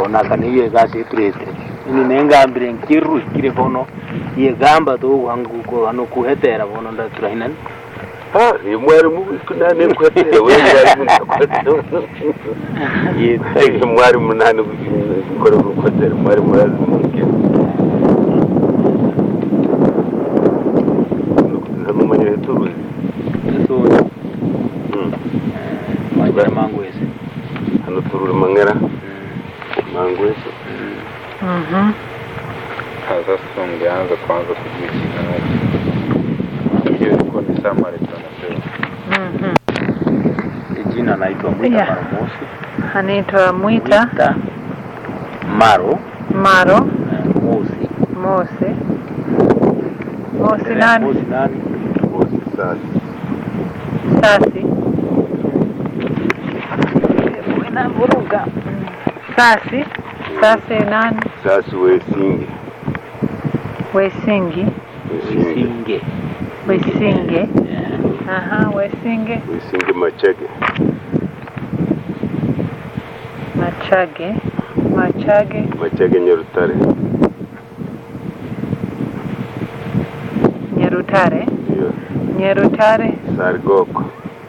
konakana iye gasi iturite ini nengambire nkirukire bono iye gamba tuguhanguko hano kuhetera bono ndaturahinani Ah, ni mwarimu kunane kwete we mwarimu nakwete yitaye mwarimu nane gukora urukwete mwarimu lazima ngire namumanye turuzi nsonya Mm. wagira mangwese hano tururi mangera mangweso Mhm. Sasa tungeanza kwanza kujua jina lake. Hiyo ilikuwa ni summary tunasema. Mhm. jina naitwa Mwita Yeah. Maro Mosi Anaitwa Mwita Mwita Maro Maro eh, Mosi Mose. Mose Eh, nani? Mosi nani bosi sasa Sasi. Inavuruga. Sasi. Sasi nani? sasa wesinge Wesingi. wesinge Singe Wesinge. Eh, Aha, Wesinge. wesinge machege Machage. Machage. machege nyarutare Nyerutare. ndio Nyerutare. sargoko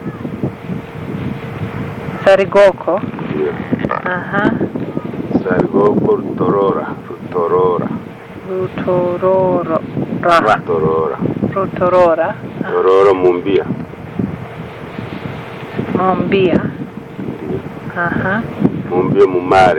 Sarigoko. ndio Aha. sargoko rutorora rutorora Rutororo. Ra. rutorora Rutorora. rutorora mumbia Mombia. ndio Aha. mumbia mumare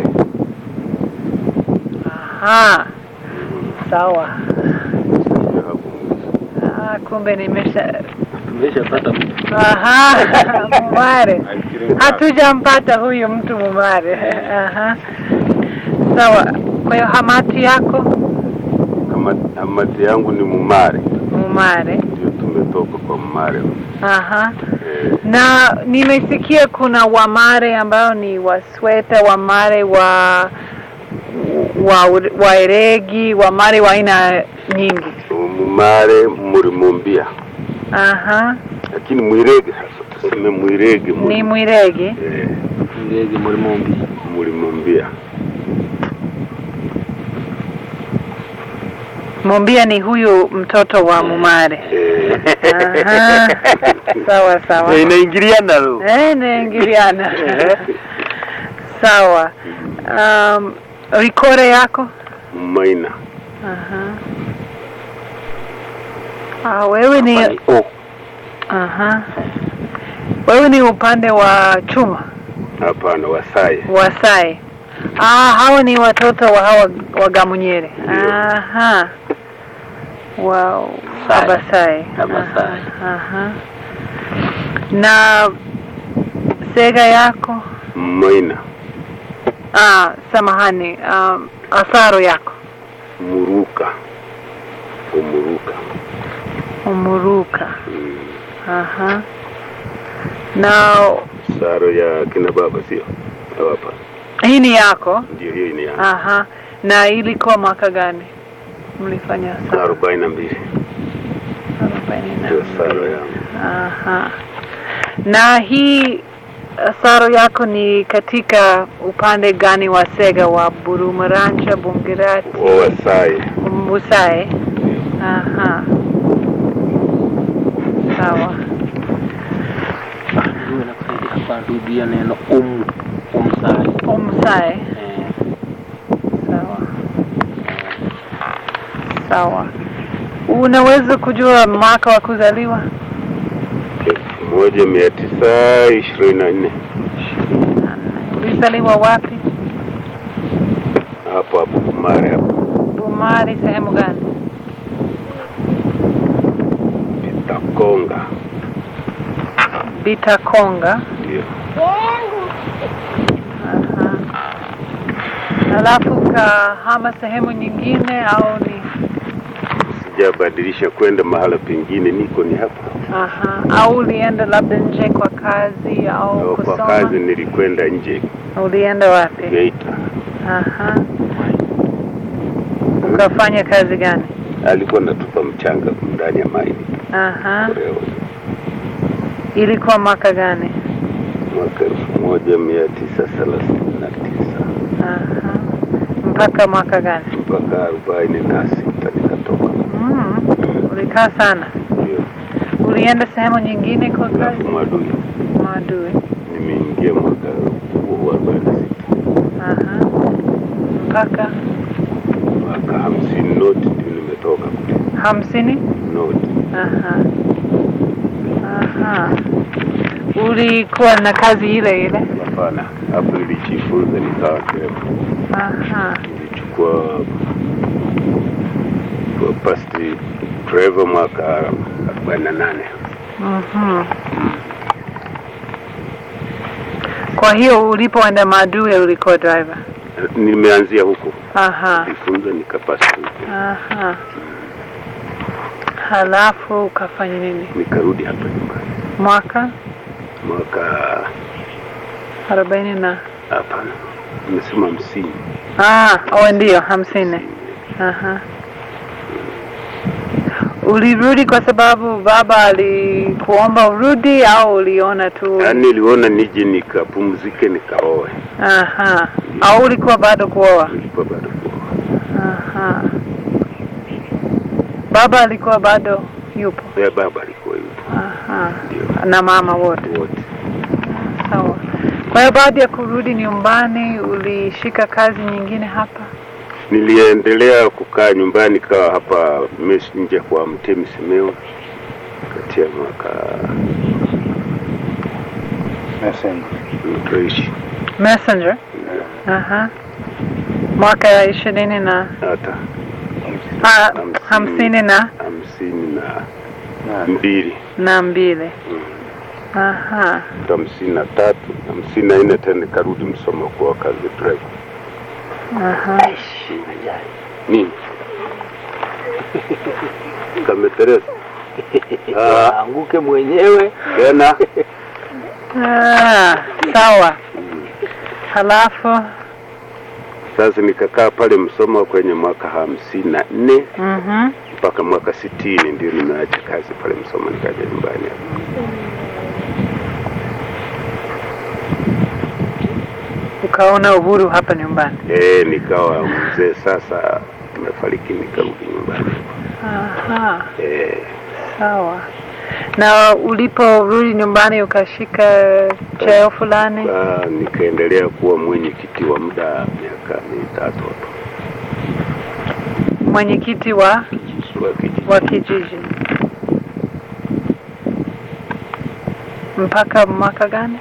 Aha. Sawa. Ndio hapo mwisho. Ah, kumbe nimesha tumeshapata mtu Aha, Mumare. Nafikiri Hatujampata huyu mtu Mumare. Aha. Sawa. Kwa hiyo hamati yako Ama- amati yangu ni mumare Mumare. ndio tumetoka kwa mumare Aha. eh, Na nimesikia kuna Wamare ambao ni Wasweta, Wamare wa wa Waeregi, Wamare wa aina nyingi. mumare muri mumbia Aha. lakini mwirege sasa tuseme mwirege muri, Ni Mwiregi. eh, ngege muri mumbi muri mumbia Mombia ni huyu mtoto wa Mumare. eh, Aha. Sawa sawa. inaingiliana lo Eh, naingiliana. Sawa. Um, rikore yako? maina Aha. Ah, wewe ni Hapa ni o aha. Wewe ni upande wa chuma, hapana wasaye Wasai. Ah, hawa ni watoto wa hawa wa Gamunyere. Ndio. Aha. Wow. Sai. Abasai. Abasai. Aha. Aha. Na sega yako? maina Ah, samahani. Um, asaro yako. muruka umuruka Umuruka. mm. Aha. Na saro ya kina baba sio Au hapa hii ni yako? ndio hiyo ni yangu Aha. Na ilikuwa mwaka gani mlifanya asaro? arobaini na mbili Arobaini na ndio saro mbili. yangu Aha. Na hii asaro yako ni katika upande gani wa Sega wa Burumaranja, Bungirati, wa wasaye Mbusai? Aha. Sawa. ndio nakusaidia hapa rudia neno um umsai Umsai. eh, Sawa. Sawa. Unaweza kujua mwaka wa kuzaliwa? elfu moja mia tisa ishirini na nne Ulizaliwa wapi? hapo hapo Kumare hapo Bumari, sehemu gani? Takonga Bitakonga. ndio Aha. Alafu kahama sehemu nyingine au ni sijabadilisha kwenda mahala pengine, niko ni hapa. aha, au ulienda labda nje kwa kazi au Au kusoma? Kwa kazi nilikwenda nje Ulienda wapi? Geita, Aha. Ukafanya kazi gani? alikuwa natupa mchanga ndani ya maini Aha. Korea, Ilikuwa mwaka gani? mwaka elfu moja mia tisa thelathini na tisa. Aha. mpaka mwaka gani? mpaka arobaini na sita nikatoka. Mm. Ulikaa sana. Ndio Ulienda sehemu nyingine kwa kazi? alafu Mwadui Maadui. nimeingia mwaka huo wa arobaini na sita Aha. Mpaka mwaka hamsini noti ndio nimetoka kule hamsini? noti. Aha. Aha. Ulikuwa na kazi ile ile? Hapana, hapo nilijifunza nikawa dereva. Aha. Nilichukua kwa pasti driver mwaka arobaini na nane. Mhm. Kwa hiyo ulipoenda Maadui ulikuwa driver? Nimeanzia huko Aha. jifunza nikapasi huko, Aha. Halafu ukafanya nini? nikarudi hapa nyumbani Mwaka mwaka arobaini na hapana, nimesema hamsini. ah, oh, ndio hamsini. Aha. Ulirudi kwa sababu baba alikuomba urudi au uliona tu? Yaani niliona nije nikapumzike nikaoe, Aha. Au ulikuwa bado kuoa? nilikuwa bado kuoa. Aha. Baba alikuwa bado yupo. Ya baba alikuwa yupo Aha. ndio Na mama wote. wote. Sawa. Kwa hiyo baada ya kurudi nyumbani ulishika kazi nyingine hapa? Niliendelea kukaa nyumbani, kawa hapa messenger kwa Mtemi Simeo kati ya mwaka Messenger. mtoishi Messenger. Aha. Mwaka ya ishirini na hata ah, Hamsini. hamsini na hamsini na Na, mbili na mbili. Aha. hamsini na tatu hamsini na nne tena nikarudi Msoma kwa kazi driver. Aha. Nini kametereza Ah. anguke mwenyewe tena Ah, sawa. Halafu sasa nikakaa pale Msoma kwenye mwaka hamsini na nne mhm. mpaka mwaka sitini ndio nimeacha kazi pale Msoma nikaja nyumbani hapa. Ukaona uhuru hapa nyumbani. Eh, nikawa mzee sasa, nimefariki nikarudi nyumbani. Aha. Eh, Sawa. Na uliporudi nyumbani ukashika cheo fulani? ah, nikaendelea kuwa mwenyekiti wa muda miaka mitatu hapo Mwenyekiti wa wa kijiji. wa kijiji. Mpaka mwaka gani?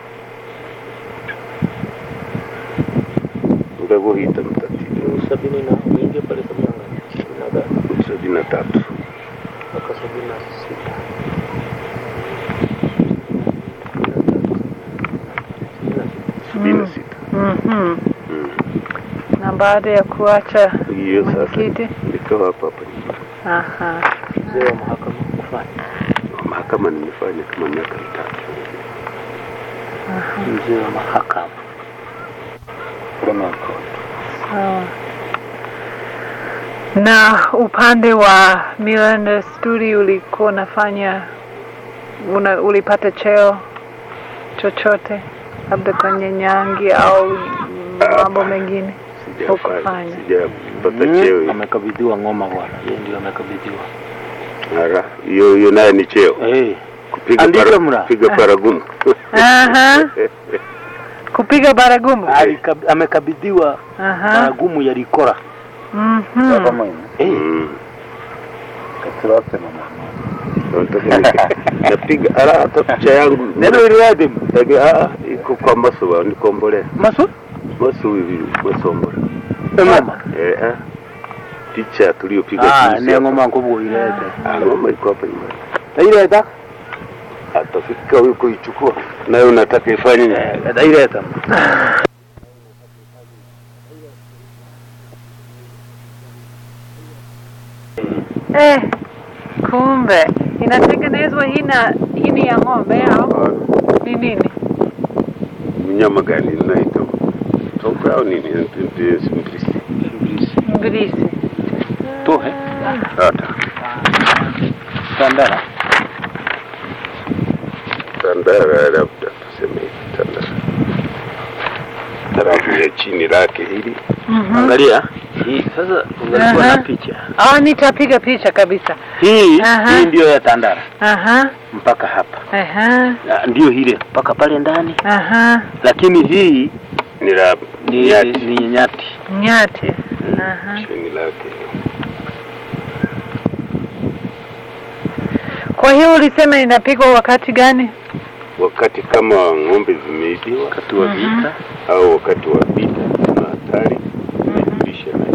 Nikakuhita mtatizo sabini na uingie pale sabini na ngapi? Sabini na ngapi? sabini na tatu mpaka sabini na sita sabini na sita Mhm. Mm. Na baada ya kuacha hiyo sasa mwenyekiti? nikawa hapa hapa nyumbani. Aha. mzee wa mahakama kufanya mahakama nimefanya kama miaka mitatu mzee wa mahakama criminal court. Sawa. Na upande wa Miranda Studio ulikuwa unafanya una, ulipata chochote labda kwenye nyangi au mambo mengine? sijafanya Hukufanya. sijapata Mm, cheo amekabidhiwa ngoma bwana yeye ndio amekabidhiwa Ara, hiyo hiyo naye ni cheo eh kupiga Andika para, mra. kupiga paragumu Aha. Kupiga baragumu. Alikab- amekabidhiwa Aha. baragumu ya rikora Mhm. Baba mwene. eh Mm. Katirate mama. Nataka nika- napiga ara hata picha yangu neno iliwaje Ege, ah, iko kwa maso nikombole maso maso hivi masombole ngoma eh ah. picha tuliyopiga ah juzi ne hapa. ngoma kubwa ilete Ah, ngoma iko hapa nyumbani ileta atafika huko ichukua nayo unataka ifanye nini? eh ileta Eh, kumbe inatengenezwa hina hini ya ng'ombe au Ah, ni nini? mnyama gani naita toka au nini Ndio simplisi Mbilisi. tohe hata tandara tandara labda tuseme tandara tarafu ya chini lake hili Mhm. angalia hii sasa ungalikuwa Aha. na picha Ah, nitapiga picha kabisa. hii Aha. hii ndio ya Tandara Aha. mpaka hapa Aha. Na ndio ile mpaka pale ndani Aha. lakini hii ni la ni nyati ni nyati Nyati. Aha. chini lake Kwa hiyo ulisema inapigwa wakati gani? wakati kama ng'ombe zimeibiwa wakati wa Mhm. vita au wakati wa vita na hatari imejulisha na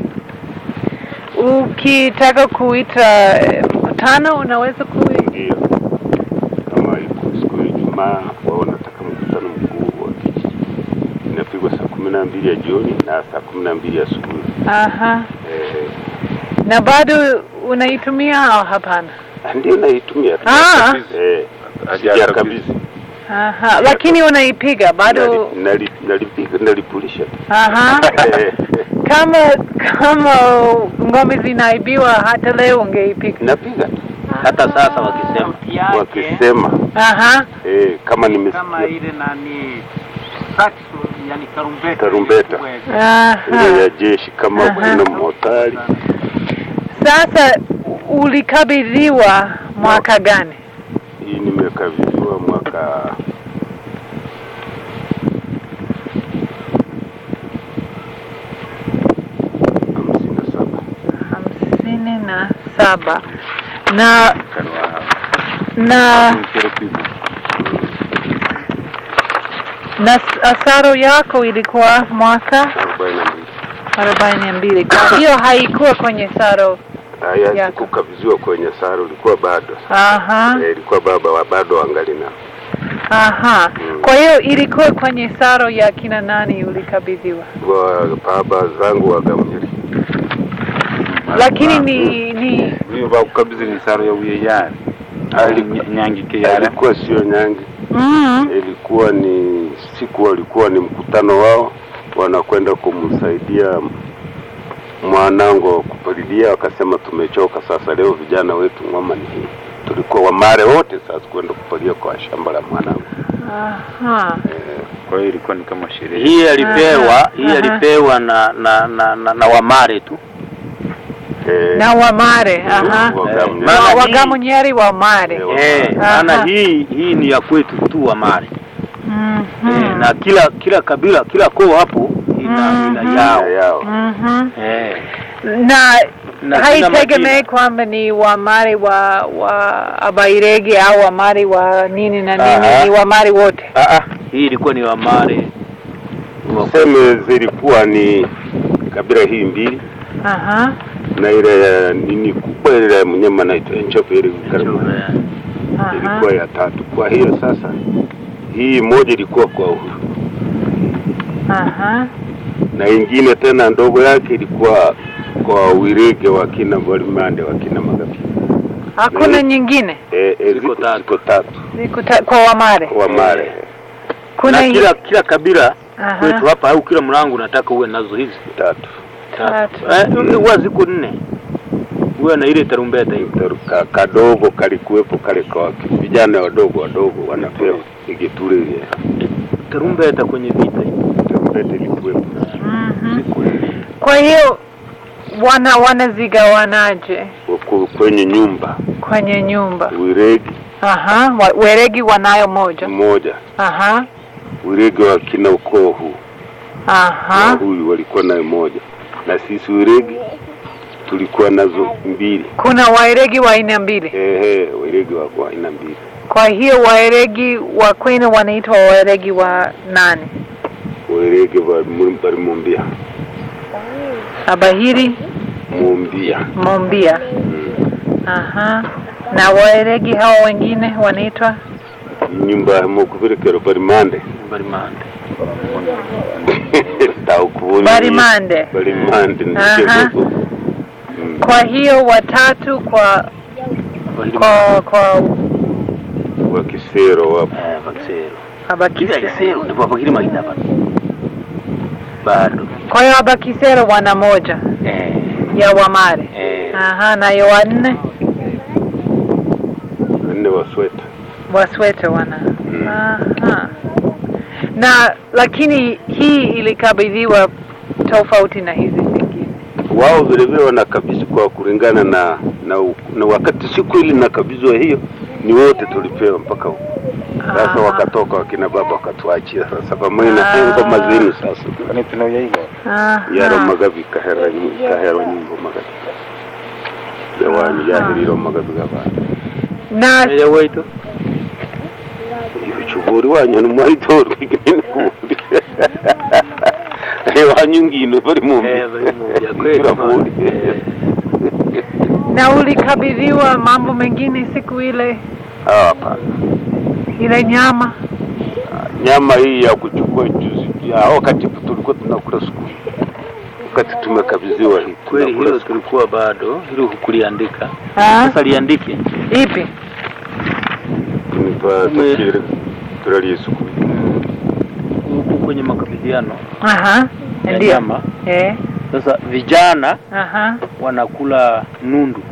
Ukitaka kuita eh, mkutano unaweza kui ndio kama iko siku ya Ijumaa wao nataka mkutano mkuu wa kijiji inapigwa saa kumi na mbili ya jioni na saa kumi na mbili asubuhi Aha. eh, Na bado unaitumia au hapana? ndio naitumia Ah. eh, sijakabidhi Aha. Lakini unaipiga bado. Nali- nali- nalipiga nalipulisha Aha. Eh, Kama kama ng'ombe zinaibiwa hata leo ungeipiga. napiga tu hata sasa wakisema wakisema Aha. eh, kama kama nimesikia ile nani saxo yani tarumbeta Tarumbeta. Aha. ile ya jeshi kama Aha. kuna motari Sasa ulikabidhiwa mwaka gani? hii nimekabidhiwa mwaka hamsini na saba hamsini na saba na na na s- asaro yako ilikuwa mwaka arobaini na mbili arobaini na mbili kwa hiyo haikuwa kwenye saro haya Yako. sikukabidhiwa kwenye saro ilikuwa bado aha eh, ilikuwa baba wa bado wangali na aha Mm. kwa hiyo ilikuwa kwenye saro ya kina nani ulikabidhiwa wa baba zangu wagamnyeri lakini ni ni Huyo bakukabidhi ni saro ya uyeyani Aliku- nyangike yale alikuwa sio nyangi mm, ilikuwa ni siku walikuwa ni mkutano wao wanakwenda kumsaidia mwanangu kupalilia wakasema tumechoka sasa leo vijana wetu ngoma ni hii tulikuwa wamare wote sasa kwenda kupalia kwa shamba la mwanangu aha eh, kwa hiyo ilikuwa ni kama sherehe hii alipewa Aha, hii aha. alipewa na na na, na, na wamare tu eh, na wamare aha Wagamnyeri. Maana Wa- hii- wagamunyeri wamare Eh, eh, Aha. maana hii hii ni ya kwetu tu wamare Mhm. eh, na kila kila kabila kila koo hapo ina, Mhm. ina yao ya yao Mhm. eh, na na kila haitegemei majina. kwamba ni wamari wa wa abairege au wamari wa nini na nini Aha. ni wamari wote Ah, ah, hii ilikuwa ni wamare wa seme zilikuwa ni kabila hii mbili aha na ile ya nini kubwa ile ya mnyama naitwa nchofu ile karibu aha ilikuwa ya tatu. Kwa hiyo sasa hii moja ilikuwa kwa uhuru aha na ingine tena ndogo yake ilikuwa kwa Wirege wa kina Mwalimande wa kina Magapi. hakuna Eh. nyingine E, e, Ziko ziko, tatu. ziko tatu Ziko ta- kwa wamare wa Mare kuna na hii- kila kila kabila aha kwetu hapa au kila mlango unataka uwe nazo hizi tatu tatu eh, huwa ziko nne uwe na ile tarumbeta hiyo Ka- kadogo kalikuwepo kale kwa vijana wadogo wadogo wanapewa igiture ile tarumbeta kwenye vita hiyo tarumbete ilikuwepo Mhm. ziko nne. kwa hiyo wana wanazigawanaje Ku- kwenye nyumba kwenye nyumba Wiregi aha wa- weregi wanayo moja mmoja aha Wiregi wa kina ukoo huu na aha huyu walikuwa nayo moja na sisi Wiregi tulikuwa nazo mbili kuna waeregi wa aina mbili ehe Wiregi wa kwa aina mbili kwa hiyo waeregi wa kwenu wanaitwa waeregi wa nani Wiregi wa bari mumbia abahiri mumbia mombia aha na waeregi hao wengine wanaitwa nyumba mukuvirekero bari mande barimande taukubuni barimande bari mande Aha. ndike kwa hiyo watatu kwa kwa kwa wa kisero wapo vakisero kila abakisero kisero ndipo pakiri magina hapa bado kwa hiyo abakisero wana moja eh ya wamare eh aha nayo wanne nne wa sweta waswete wana Mm. aha na lakini hii ilikabidhiwa tofauti na hizi zingine wao vile vile wanakabidhi kwa kulingana na, na na wakati siku ili nakabidhiwa hiyo ni wote tulipewa mpaka huko sasa Aha. wakatoka wakina baba wakatuachia sasa pamoja na Ah. ngoma zenu sasa Kwani tunayaiga Aha. yaro magabi kahera nyi- kahero nyimbo magabi yawani yahiriro magabi gabana na Ile weito. chuburi wanyu numwaitorwa ikinini kundi wanyu ngino bari mu Eh, bari mu bya kweli. Kiraburi. Eh. na ulikabidhiwa mambo mengine siku ile Ah, hapana ile nyama nyama hii ya kuchukua juzi ya wakati tulikuwa tunakula siku wakati tumekabidhiwa hii Kweli tunakula hilo siku. tulikuwa bado, hilo hukuliandika. Ah, Sasa liandike. ipi Tumepa Tume- tafsiri tulalie siku Huku kwenye makabidhiano aha ya ndio nyama. eh Sasa vijana aha wanakula nundu.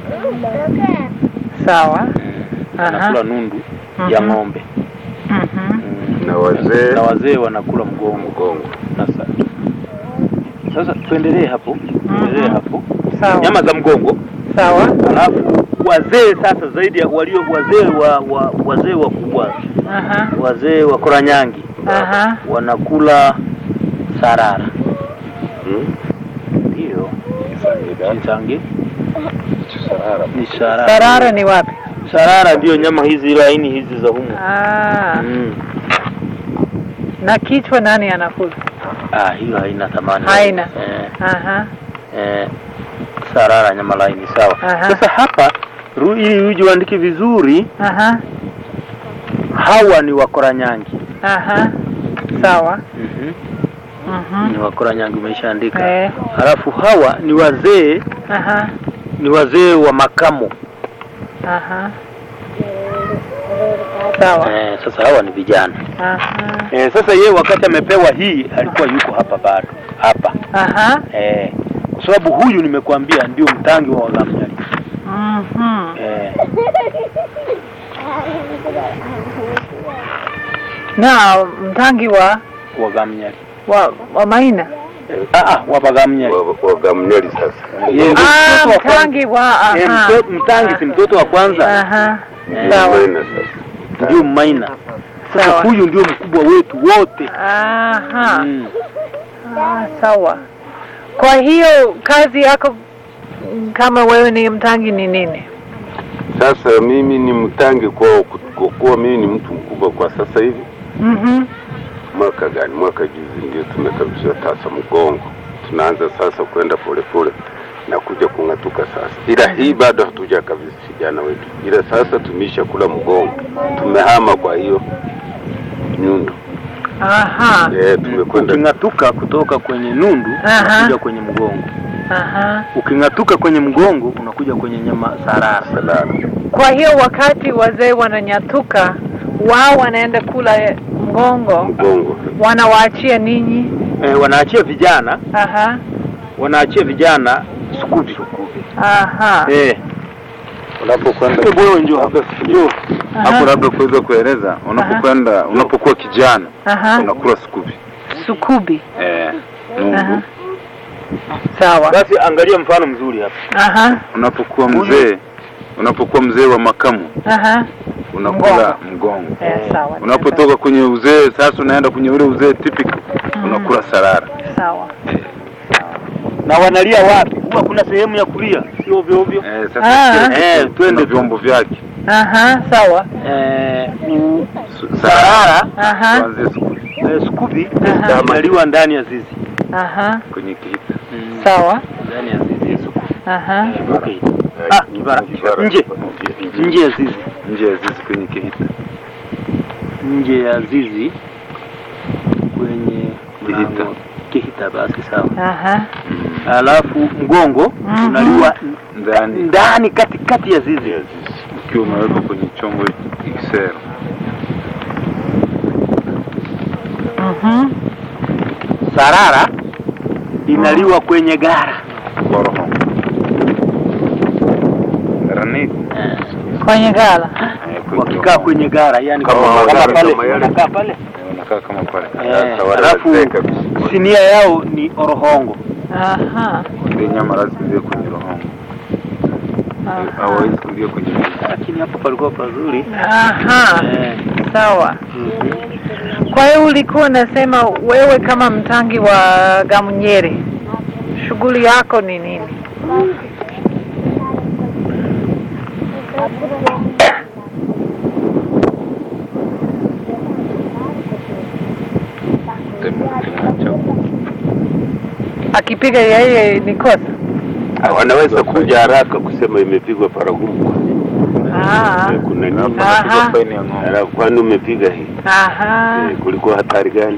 sawa Aha. Wanakula nundu ya Mhm. ng'ombe. mhm na wazee Na wazee wanakula mgongo. mgongo Sasa sasa tuendelee hapo, tuendelee Mhm. hapo. sawa Nyama za mgongo, sawa alafu wazee sasa zaidi ya walio wazee wa, wa wazee wakubwa, aha wazee wa Koranyangi aha wanakula sarara. Hmm? Ndio. Kisangi Sarara. ni sarara. sarara ni wapi Sarara ndio nyama hizi laini hizi za humu. ah Mm. na kichwa nani anakula Ah, hiyo haina thamani. Haina. Eh, aha eh, sarara nyama laini sawa. Aha. Sasa hapa ru- ili uje uandike vizuri, aha hawa ni Wakoranyangi. aha sawa Mhm. mhm Ni Wakoranyangi umeshaandika. eh Halafu hawa ni wazee, aha ni wazee wa makamo. aha sawa Eh, sasa hawa ni vijana. aha Eh, sasa yeye wakati amepewa hii alikuwa yuko hapa bado hapa aha eh, kwa sababu huyu nimekuambia ndio mtangi wa Wagamnyali mhm eh, na mtangi wa Wagamnyali wa, wa maina eh, ah, ah, wa Wagamnyali Wa- wagamneli sasa Yeye ndio ah mtoto wa kwanza. mtangi wa Eh, aha mtoto- mtangi si mtoto wa kwanza aha Eh, sawa Maina sasa ndio Maina. Sasa Sawa. huyu ndio mkubwa wetu wote aha mm. ah, sawa kwa hiyo kazi yako mm, kama wewe ni mtangi ni nini sasa mimi ni mtangi kwao kwa kuwa mimi ni mtu mkubwa kwa sasa hivi mhm mwaka gani mwaka juzi ndio tumekabidhiwa tasa mgongo tunaanza sasa kwenda polepole na kuja kung'atuka sasa ila hii bado hatujakabidhi vijana wetu ila sasa tumeisha kula mgongo tumehama kwa hiyo nyundo aha eh tumekwenda Uking'atuka kutoka kwenye nundu Aha. unakuja kwenye mgongo. aha Uking'atuka kwenye mgongo unakuja kwenye nyama sarara. salama kwa hiyo wakati wazee wananyatuka wao wanaenda kula mgongo mgongo wanawaachia ninyi Eh, wanaachia vijana aha wanaachia vijana sukuvi. aha Eh, Unapokwenda hebu wewe njoo hapa. Njoo. aha hapo, labda kuweza kueleza, unapokwenda unapokuwa kijana aha unakula sukubi sukubi eh, aha nungu. sawa Basi angalia mfano mzuri hapa. aha Unapokuwa mzee unapokuwa mzee wa makamu aha unakula mgongo. eh, sawa Unapotoka kwenye uzee sasa unaenda kwenye ule uzee typical unakula sarara. sawa Na wanalia wapi? Huwa kuna sehemu ya kulia, sio ovyo ovyo. Eh, Ah. sasa kile Eh, kitu twende na vyombo vyake. aha sawa Eh, u- Su- sarara aha Kuanzia sukubi eh, sukuvi Aha. inaliwa ndani ya zizi. aha kwenye kihita. sawa Ndani ya zizi ya sukuvi. aha Eh, okay. Ah, kibara. Nje. Nje ya zizi. Nje ya zizi kwenye kihita. Nje ya zizi kwenye Kihita. mlango. Kihita basi sawa. aha Alafu mgongo Mhm. unaliwa Ndani ndani katikati ya zizi. ukiwa umewekwa kwenye chombo XL. mhm Sarara inaliwa kwenye gara. Koroho. Raniko. Eh, kwenye gala Eh, kwenye wakikaa koroho. kwenye gara yani Kama kama magari, pale kama yale. wanakaa pale Eh, Unakaa kama pale. Eh, Sasa wale alafu wazee kabisa. sinia yao ni orohongo Aha. ile nyama lazima iwe kwenye rohongo, Aha. hawawezi kuingia kwenye mwili. lakini hapo palikuwa pazuri Aha. eh. Sawa. mhm. Kwa hiyo ulikuwa unasema wewe kama mtangi wa Gamunyere, shughuli yako ni nini? Sema kinacho Akipiga yeye ni kosa? Ah, wanaweza kuja haraka kusema imepigwa paragumu. Ah. Eh, kuna nini? Alafu Aha. anapigwa faini ya ng'ombe. Alafu kwani umepiga hii? Aha. Eh, kulikuwa hatari gani?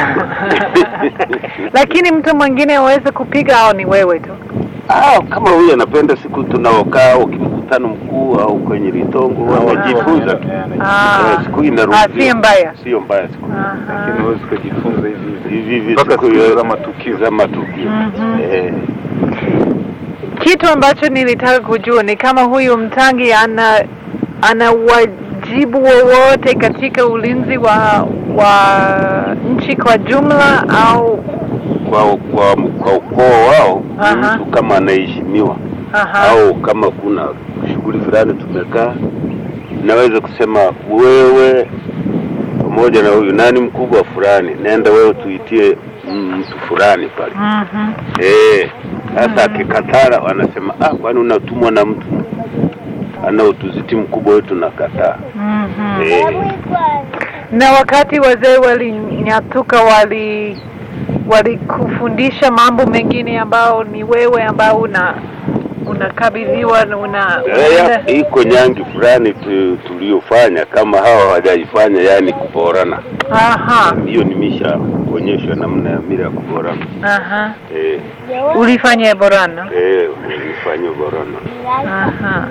Lakini mtu mwingine aweze kupiga au ni wewe tu? Ah, kama huyu anapenda siku tunaokaa au kimkutano mkuu au kwenye litongo wanajifunza tu. Ah. Eh, siku hii Ah, inaruhusiwa. si mbaya. Sio mbaya siku hii. Aha. Lakini huwezi kujifunza hivi hivi. hivi hivi Mpaka siku siku hiyo za matukio. za matukio. Mhm. Eh, Kitu ambacho nilitaka kujua ni kama huyu mtangi ana ana wajibu wowote katika ulinzi wa wa nchi kwa jumla au kwa kwa kwa ukoo wao Aha. mtu kama anaheshimiwa aha, au kama kuna shughuli fulani tumekaa, naweza kusema wewe pamoja na huyu nani mkubwa fulani, nenda wewe tuitie mm, mtu fulani pale. Mhm. Eh, sasa akikatara wanasema ah, kwani unatumwa na mtu ana utuziti mkubwa wetu nakataa. Mhm. Eh, Na wakati wazee walinyatuka, wali walikufundisha mambo mengine ambao ni wewe ambao una unakabidhiwa na una, eh, iko nyangi fulani tu, tuliofanya kama hawa hawajaifanya, yani kuborana. aha, Hiyo nimesha kuonyeshwa namna ya mila ya kuborana. aha. Eh, Ulifanya borana? eh, nifanye borana. Aha.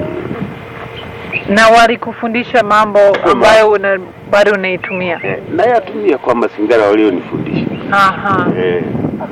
Na walikufundisha mambo ambayo una, bado unaitumia? Eh, nayatumia kwa mazingara walionifundisha. Aha. Eh,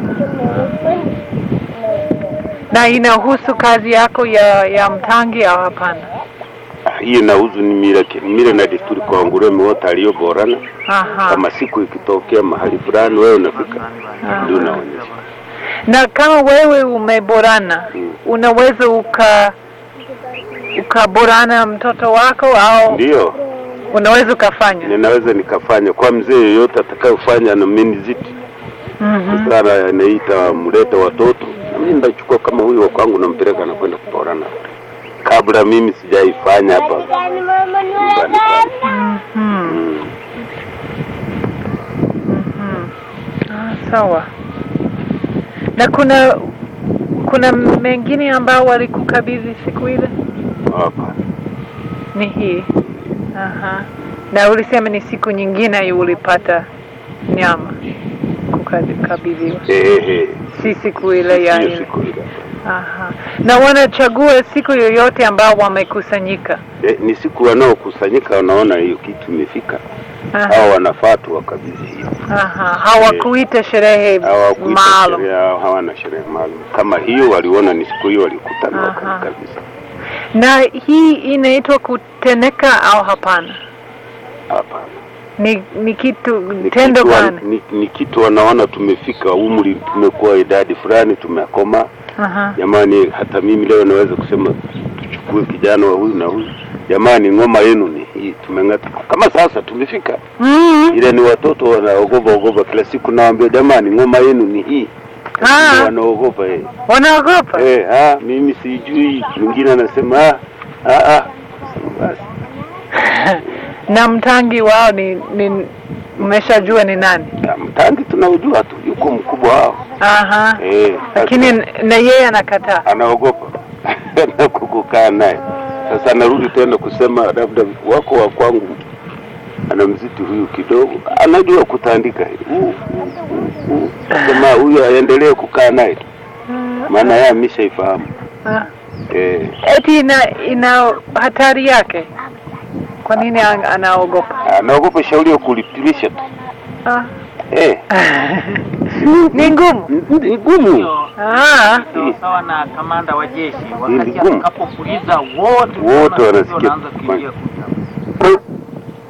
Na inahusu kazi yako ya ya mtangi au hapana? ah, hiyo nauzu ni mila mila na desturi kwa ngureme wote aliyoborana. Aha. Kama siku ikitokea mahali fulani, wewe unafika Aha. ndio unaonyesha. Na kama wewe umeborana, Mm. unaweza uka ukaborana mtoto wako au Ndio unaweza ukafanya? ninaweza nikafanya kwa mzee yeyote atakayofanya na meniziti Mhm. sana, anaita mleta watoto, na mimi ndachukua kama huyu wa kwangu, nampeleka na kwenda kuborana kabla mimi sijaifanya hapa nyumbani kwangu. Mhm. Mm. Mhm. Ah, sawa. Na kuna kuna mengine ambao walikukabidhi siku ile? Hapa Ni hii. Aha. Na ulisema ni siku nyingine ulipata nyama kukabidhiwa, eh, eh, si siku ile ya hiyo ile. siku ile. Aha. Na wanachagua siku yoyote ambao wamekusanyika. Eh, ni siku wanaokusanyika wanaona hiyo kitu imefika, Aha. hao wanafaa tu wakabidhi hiyo. Aha. Hawakuita sherehe Hawakuita maalum. sherehe, hao hawana sherehe maalum kama hiyo. Waliona ni siku hiyo, walikutana Aha. wakakabidhi. Na hii inaitwa kuteneka au hapana? Hapana, Ni ni kitu ni tendo kitu wa- gani? ni, ni kitu wanaona tumefika umri, tumekuwa idadi fulani, tumekoma. Aha. Jamani, hata mimi leo naweza kusema tuchukue kijana wa huyu na huyu, jamani, ng'oma yenu ni hii, tumeng'ata. Kama sasa tumefika Mm. ile ni watoto wanaogopa ogopa kila siku, nawaambia jamani, ng'oma yenu ni hii. Ah. Wanaogopa eh. Wanaogopa? Eh, ah, mimi sijui. Mwingine anasema ah, ah, ah. Basi na mtangi wao ni, ni mmeshajua ni nani? ah, mtangi tunaujua tu, yuko mkubwa wao Aha. eh, Lakini sasa na yeye anakataa. anaogopa na kukukaa naye. Sasa anarudi tena kusema labda wako wa kwangu anamziti huyu kidogo, anajua kutandika huu, huu, huu, huu. Sema huyu aendelee kukaa naye, maana yeye ameshaifahamu Ah. eh. Eti ina ina hatari yake. Kwa nini an- anaogopa? Anaogopa shauri ya kulipilisha tu Ah. eh. Ni ngumu. N- Ni gumu Ah. Sawa sawa na kamanda wa jeshi, Hili wakati gumu. atakapopuliza wote Wote wanaona wanasikia wanaanza kuingia kuja.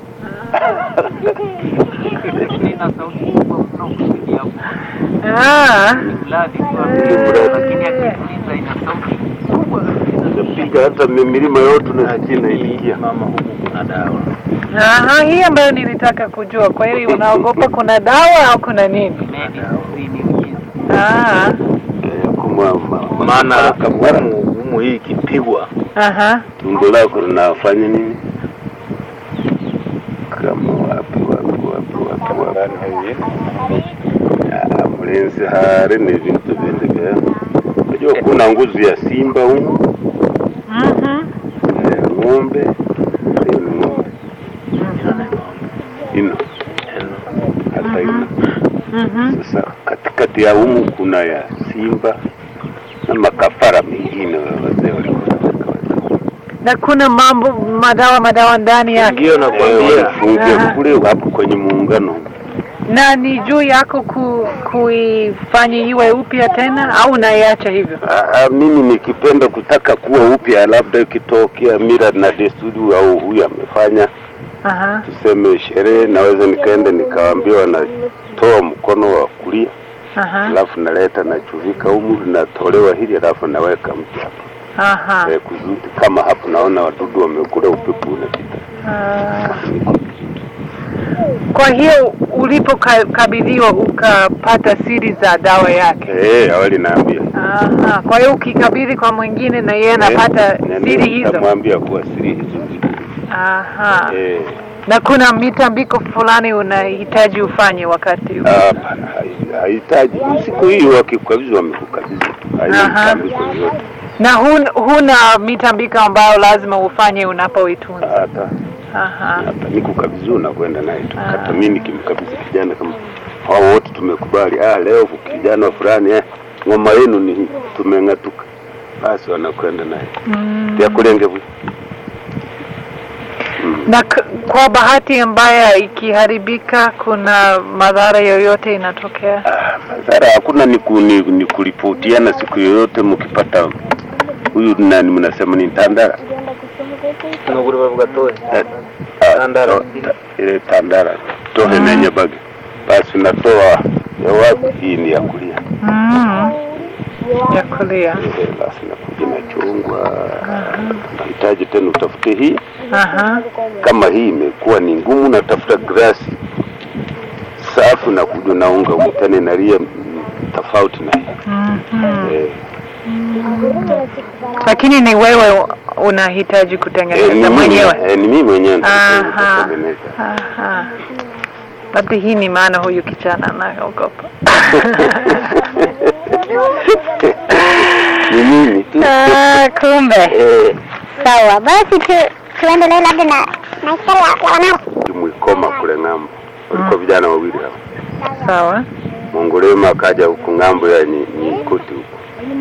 Lakini ina sauti kubwa mno kusudi hapo. Ah. Ni mradi kwa Eh. lakini akituliza ina sauti kubwa kabisa. Napiga hata mi- milima yote unasikia inaitikia. mama huku kuna dawa Aha, hii ambayo nilitaka kujua. Kwa hiyo unaogopa kuna dawa au kuna nini? Medi ni ujizi. Ah. Eh, kumwa ma- maana kabwara. humu humu hii ikipigwa Aha. tumbo lako linafanya nini? Kama wapi wapi wapi wapi wapi Ah, mlinzi hari ni vintu vindi vya unajua kuna nguzi ya simba humu Mhm. eh, ng'ombe hiyo ni ng'ombe ino hata ino Mhm. sasa katikati ya humu kuna ya simba na makafara mengine wazee walikuwa wanataka wazee. Na kuna mambo madawa madawa ndani yake. ndio Eh, nakwambia walifungia Aha. kule hapo kwenye muungano Na ni juu yako ku, kuifanya iwe upya tena au unaiacha hivyo? Ah, ah, mimi nikipenda kutaka kuwa upya, labda ikitokea mila na desturi au huyu amefanya Aha. tuseme sherehe, naweza nikaenda nikawaambia wanatoa mkono wa kulia, Aha. alafu naleta nachuvika humu, linatolewa hili, alafu naweka mpya hapa Aha. eh, kuzudi kama hapo naona wadudu wamekula, upepo unapita. Ah. Kwa hiyo ulipokabidhiwa ukapata siri za dawa yake. Eh, awali naambia Aha. Kwa hiyo ukikabidhi kwa mwingine na yeye anapata Eh, na siri mimi hizo. nitamwambia kuwa siri hizo ziko. Aha. Eh, Na kuna mitambiko fulani unahitaji ufanye wakati huu. hapana, hai- hahitaji siku hiyo, wakikabidhi wamekukabidhi tu, haina Aha. mtambiko yoyote Na hun, huna mitambiko ambayo lazima ufanye unapoitunza. hata Aha. hata nikukabidhi unakwenda naye tu. Ah. Hata mimi nikimkabidhi kijana kama hao wote tumekubali, ah, leo kijana fulani eh, ngoma yenu ni hii, tumeng'atuka, basi wanakwenda naye Mm. ya kulenge bwi mm. Na k- kwa bahati mbaya ikiharibika, kuna madhara yoyote inatokea? Ah, madhara hakuna, ni, ku, ni, ni kuripotiana siku yoyote mkipata huyu nani, mnasema ni tandara nuguri bavuga tohe Eh, ah, Tandara. to- ta- ile tandara tohe Mm. nenye bagi, basi unatoa ya wapi, hii ni ya kulia Mm. Ya kulia. Eh, basi nakuja nachungwa, nahitaji tena utafute hii. Aha. Kama hii imekuwa ni ngumu, natafuta grasi safi na kuja naunga umtane nalia mm, tofauti na hii Mhm. eh, Lakini ni wewe unahitaji eh, ni kutengeneza mimi mwenyewe. eh, ni mimi mwenyewe ndio Aha. kutengeneza. Aha. Labda hii ni maana huyu kijana anaogopa. ni mimi tu Ah, kumbe. eh, Sawa, basi tu tuendelee labda na maisha ya ya wanangu. Mwikoma kule ng'ambo walikuwa vijana wawili hapa, Sawa. Mongolema akaja huku ng'ambo ya Nyi- Nyikuti huku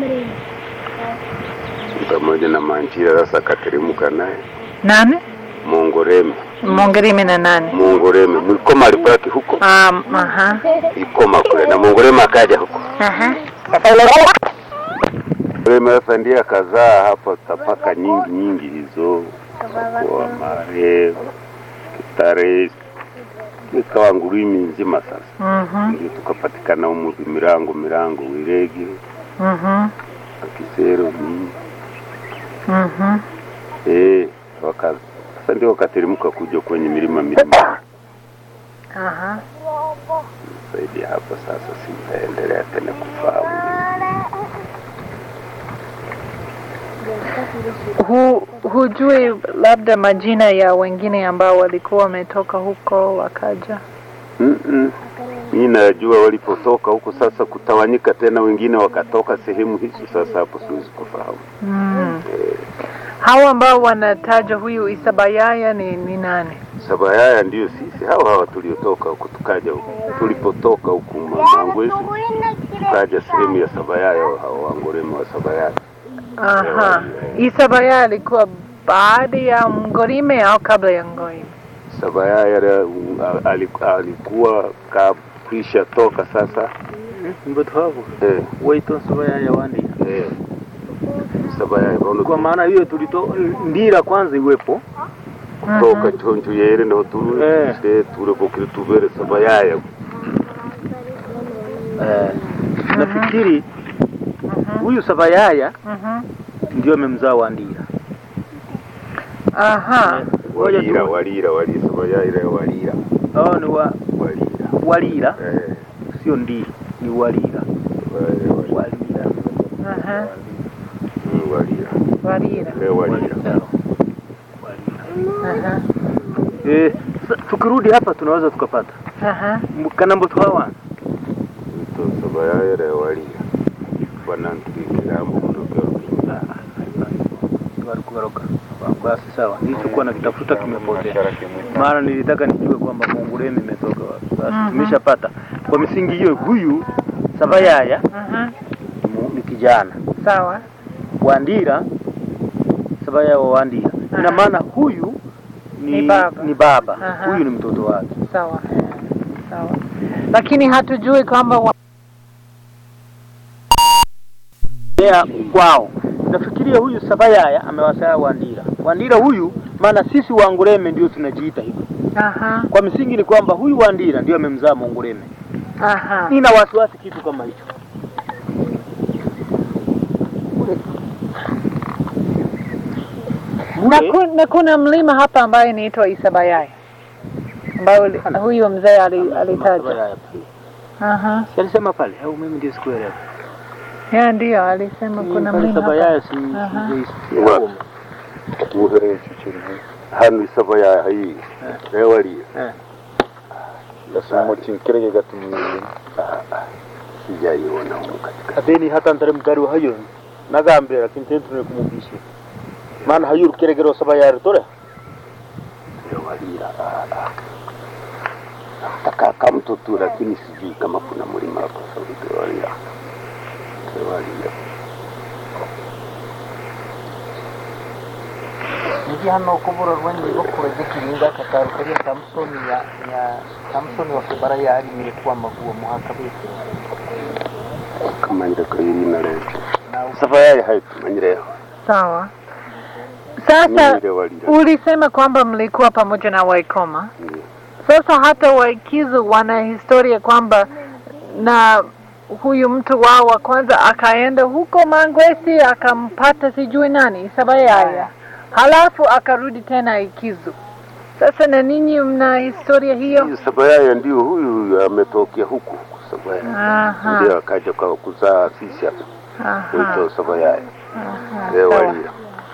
pamoja na Manchira. Sasa akateremka naye Nani? Mongoreme, Mongerime na nani? Mongoreme Mwikoma alipaki huko Um, aha. Ikoma kule na Mongoreme akaja huko. Aha. Sasa ile Mongoreme sasa ndiye akazaa hapa tapaka nyingi nyingi hizo kwa mare kitare ikawa ngurimi nzima sasa Mhm. ndio tukapatikana umu mirango mirango wiregi Mhm. akisero nini Mhm. eh waka sasa ndio wakateremka kuja kwenye milima milima Aha. zaidi ya hapo sasa sitaendelea tena kufahamu Hu, hujui labda majina ya wengine ambao walikuwa wametoka huko wakaja? Mm-mm. Mimi najua walipotoka huko sasa kutawanyika tena, wengine wakatoka sehemu hizo. Sasa hapo siwezi kufahamu. Mm. Hawa ambao wanataja huyu Isabayaya ni, ni nani? Sabayaya ndio sisi hawa hawa tuliotoka huko, tukaja huko tulipotoka huku Mangwezi, tukaja sehemu ya Sabayaya, hao Wangorema wa Sabayaya. Aha. Isabayaya alikuwa baada ya Mgorime au kabla ya Mgorime? Sabayaya uh, aliku- alikuwa kakwisha toka sasa mbo twavu eh, waito nsubaya yawandi eh, Sabayaya kwa baona maana hiyo tulito ndira kwanza iwepo toka chonjo yere no turu Eh. se ture bokire tubere sabayaya eh, nafikiri huyu Sabayaya Mhm. ndio amemzaa Wandira. Aha. Ngoja walira tu- walira walira sabayaya walira hao ni wa walira Walira, eh sio ndi, ni Walira. walira walira Walira. Aha. Mm, walira Warira. eh walira Aha. Eh, sa- tukirudi hapa tunaweza tukapata Aha. kanambo twawana to sabayaya walira banantwikira mu ndogero walikugaruka basi sawa nilichokuwa nakitafuta kimepotea Biashara kimwita. maana nilitaka nijue kwamba Munguremi imetoka wapi basi Mhm. tumeshapata kwa misingi hiyo huyu Sabayaya Aha. mu- ni kijana Sawa. Wandira Sabayaya wa Wandira ina Aha. maana huyu ni, Ni baba. ni baba. Aha. huyu ni mtoto wake Sawa. Sawa. Lakini hatujui kwamba wa... ya kwao nafikiria huyu Sabayaya amewasaa Wandira Wandira huyu maana sisi Wangureme ndio tunajiita hivyo Aha. kwa misingi ni kwamba huyu Wandira ndio amemzaa Mungureme Aha. nina wasiwasi kitu kama hicho Na, Mule, ku, na kuna mlima hapa ambaye inaitwa Isabayaya ambayo li- huyo mzee ali- alitaja. Sabayaya pia. Aha. Si alisema pale au mimi ndio sikuelewa Ya ndio alisema kuna Pale mlima hapa. Sabayaya si Aha. sijaisikia. Wa- muhere hano sabayaya hayi eh walira Eh. Gasoma chinkirege gatumye. sijaiona huko katika Adeni hata ntare mgari wa hayo nagambira lakini tena tunakumubisha maana hayo rukeregero Sabayaya tore walira nataka mtu tu lakini sijui kama kuna mlima hapo sauti walira walira niji hano kubura rwanyi rwo kuraje kiringa katarukaria Samsoni ya ya Samsoni wa kibara ya arimire kwa maguo muhaka bitu kama ndakayirina leo na sabayaya hayi tumanyireho Sawa. Sasa Niire walira ulisema kwamba mlikuwa pamoja na Waikoma. Ndiyo. Sasa hata Waikizu wana historia kwamba na huyu mtu wao wa kwanza akaenda huko Mangwesi akampata sijui nani Sabayaya, halafu akarudi tena Ikizu. Sasa na ninyi mna historia hiyo? Huyu sabayaya ndio huyu ametokea huku sabayaya Aha, ndio akaja kwa kuzaa sisi hapa aha, kuitwa sabayaya aha, eh sawa. walira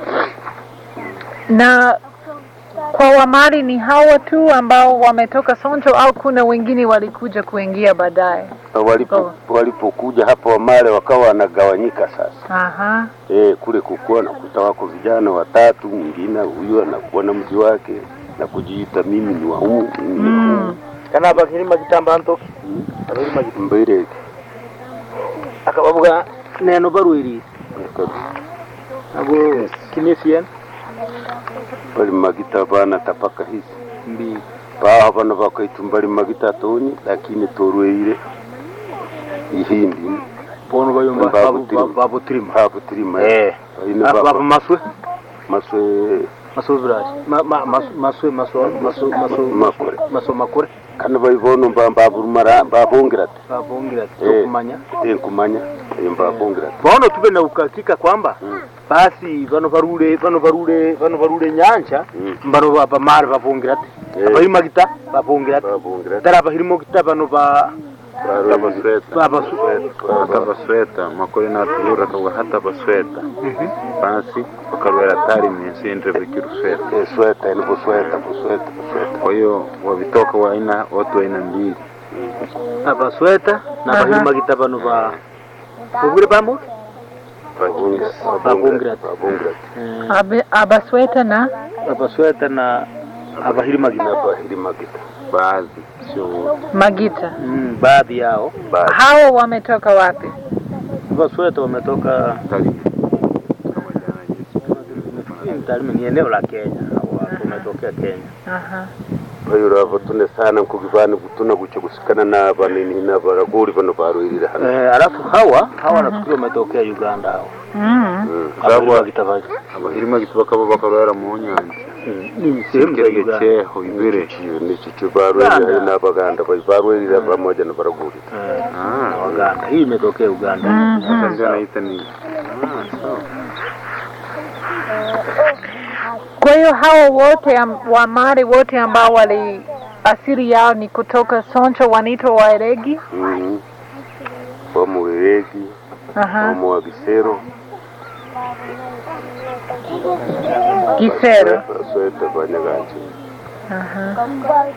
Na kwa Wamari ni hawa tu ambao wametoka Sonjo au kuna wengine walikuja kuingia baadaye? walipo Oh. walipokuja hapa Wamale wakawa wanagawanyika sasa. Aha, E, kule kukuwa nakuta wako vijana watatu, mwingine huyu anakuwa na mji wake na kujiita mimi ni wa huu mimi ni wa huu. mm. kana bakirima kitamba ntoki abirima mbere akabavuga neno barwiri abo kinesien bali magita bana tapaka hizi mbi baho bano bakaitu bali magita tonyi lakini torweire ihindi bono bayumba Babu babu Tirima. babu tirima hapo tilima eh ina babu baba maswe maswe maswe village ma ma mas- maswe maswe maswe maswe Makore. maswe makore kana bayibono mbabumara babongerate babongira Eh. kumanya enkumanya mbabongerate bono tube na ukakika kwamba basi bano barure bano barure bano barure nyanja Mm. bano baba mare babongira ati Eh. abayima gita babongira ati babongerate dara abahirimo gita bano ba Atabasweta. baba Atabasweta. Makore natubura kawa hata basweta. Basi wakalwera tari minsindre vikirusweta. sweta ni busweta busweta busweta Kwa hiyo wavitoka wa aina watu aina mbili. abasweta na Aha. abahirimo gita bano ba bugure bamo Babongerate. babongerate Abe- Abasweta na abasweta na abahirimo gita nabahiri magita Baadhi sio wote. Magita. mm, baadhi yao baadhi Hao wametoka wapi? abasweta wametoka Tari. Kama jana jinsi. Tarime ni eneo la Kenya au hapo umetokea Kenya Aha. bayura abo tune sana nkugibana gutuna gucyo gusikana n'abanini n'abaraguri bano barwirira hano eh, alafu hawa hawa nafikiri wametokea Uganda hao Mm. Mm. abahirimo Babo gita baje Abahirima gitu bakaba bakalwera mu nyanja. ni sehemu za kirege Uganda. cheho ibere Iyo ni chicho barweli n'abaganda barweli pamoja na baraguri Eh, ah na Waganda. Hii imetokea Uganda. sasa ndio naita ni ah sawa Kwa hiyo hawa wote am- Wamare wote ambao wali asili yao ni kutoka Soncho wanaitwa Wairegi. Mhm. wa muwiregi Aha. wa wa gisero Gisero. sweta banyaganji Aha.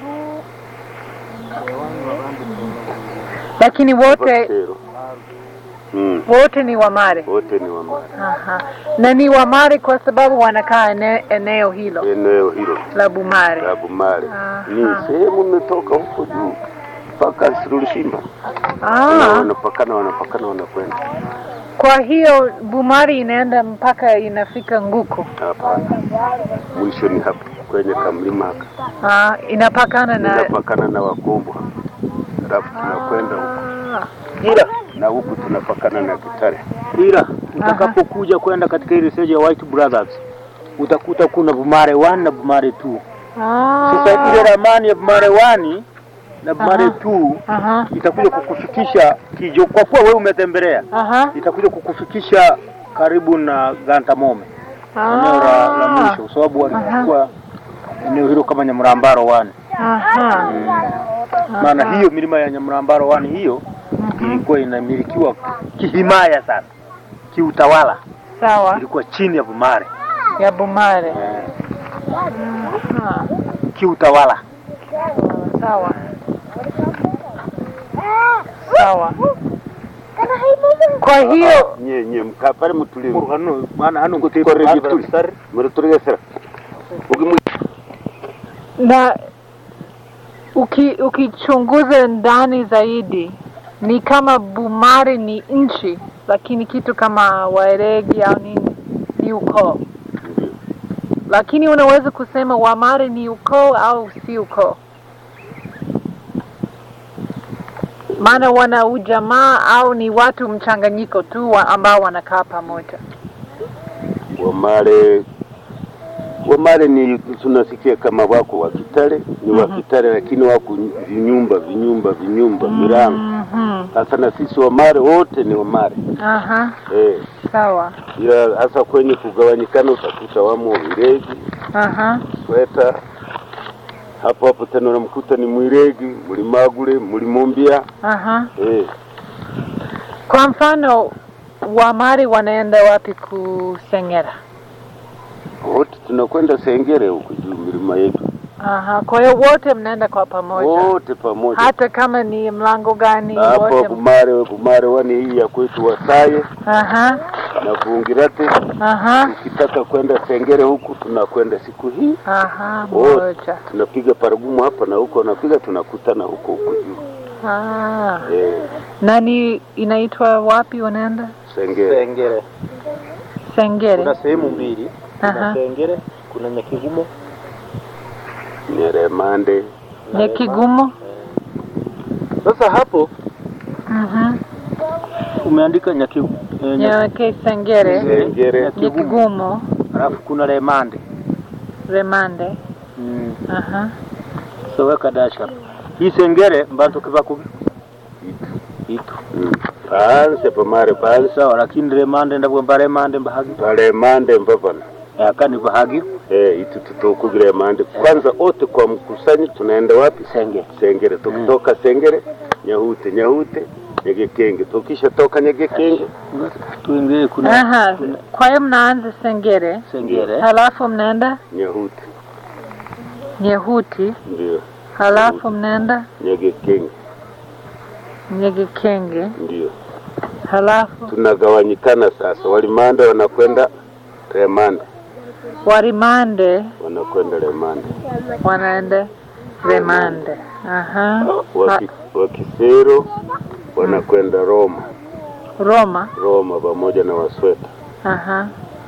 Lakini wote Gisero. Mm. wote ni Wamare. wote ni wamare Aha. Na ni Wamare kwa sababu wanakaa ene, eneo hilo eneo hilo la Bumare. la Bumare Aha. ni sehemu imetoka huko juu mpaka Sirulisimba Ah, wanapakana wanapakana wanakwenda kwa hiyo Bumare inaenda mpaka inafika Nguku. hapa mwisho ni hapa kwenye kamlima haka Ah, inapakana na tunapakana na Wakombo hapa alafu tunakwenda huko Ah. Ila na huku tunapakana na Kitare ila utakapokuja kwenda katika ile stage ya White Brothers utakuta kuna Bumare 1 na Bumare 2. Ah. Sasa ile ramani ya Bumare 1 na Bumare Aha. 2 Aha. itakuja kukufikisha kijo, kwa kuwa wewe umetembelea, Aha. itakuja kukufikisha karibu na Gantamome, eneo la, la mwisho, kwa sababu walichukua eneo hilo kama Nyamrambaro 1. Aha. Maana hiyo milima ya Nyamrambaro 1 hiyo ilikuwa inamilikiwa kihimaya sana, kiutawala, Sawa. ilikuwa chini ya Bumare Ya Bumare. eh, Aha. kiutawala. Sawa. Sawa. Kwa hiyo nye nye mkapare mutulivu hano maana hano ngo Kore gituri muri turegesera ugimu na uki, ukichunguza ndani zaidi ni kama Bumare ni nchi, lakini kitu kama Wairegi au nini ni ukoo, lakini unaweza kusema Wamare ni ukoo au si ukoo, maana wana ujamaa au ni watu mchanganyiko tu wa ambao wanakaa pamoja. Wamare Wamare ni tunasikia kama wako wa Kitale ni wa Kitale, lakini wako vinyumba vinyumba vinyumba mirango. Mhm. Sasa na sisi Wamare wote ni Wamare Aha, eh, sawa. ila hasa kwenye kugawanyikana utakuta wamo Wiregi, Aha. Sweta hapo hapo tena unamkuta ni Mwiregi, Mlimagule, Mlimumbia Aha. eh, Kwa mfano Wamari wanaenda wapi kusengera? wote tunakwenda Sengere huku juu milima yetu Aha. Kwa hiyo wote mnaenda kwa pamoja, wote pamoja hata kama ni mlango gani hapo wote. Bumare Bumare wani hii ya kwetu Wasaye Aha. na Vungirate. Aha. Ukitaka kwenda Sengere huku tunakwenda siku hii, Aha. Wote. Moja. tunapiga paragumu hapa na huko, napiga tunakutana huko huko juu Ah. eh, Nani inaitwa wapi wanaenda? Sengere Sengere. Sengere. Kuna sehemu mbili, kuna Aha. Sengere, kuna Nyakigumo. Nyeremande Nyakigumo. Sasa hapo Mhm. Umeandika Nyaki, eh, Nyaki, Nyake Sengere. Sengere Nyakigumo. alafu kuna Remande Remande. mm. Aha. so weka dash hapo. Hii Sengere mbantu kiva kubi itu mm. panse pamare panse sawa, lakini Remande ndabwo Remande mbahagi palemande mbavana akani bahagi eh, itu tutukugire mande kwanza, ote kwa mkusanyi tunaenda wapi? Sengere Sengere. Tukitoka Sengere Nyahute, Nyahute Nyegekenge, tukisha toka Nyegekenge tuingie kuna Aha. Kwa hiyo mnaanza Sengere. Sengere Halafu mnaenda Nyahute, Nyehuti, ndio halafu mnaenda Nyegekenge, Nyegekenge, ndio halafu tunagawanyikana sasa. Walimande wanakwenda Remande, Warimande wanakwenda Remande, wanaenda Remande. Aha. Waki, Wakisero wanakwenda Roma, Roma. Roma pamoja na Wasweta. Aha.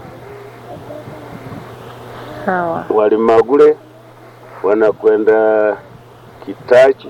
Sawa. Walimagule wanakwenda Kitachi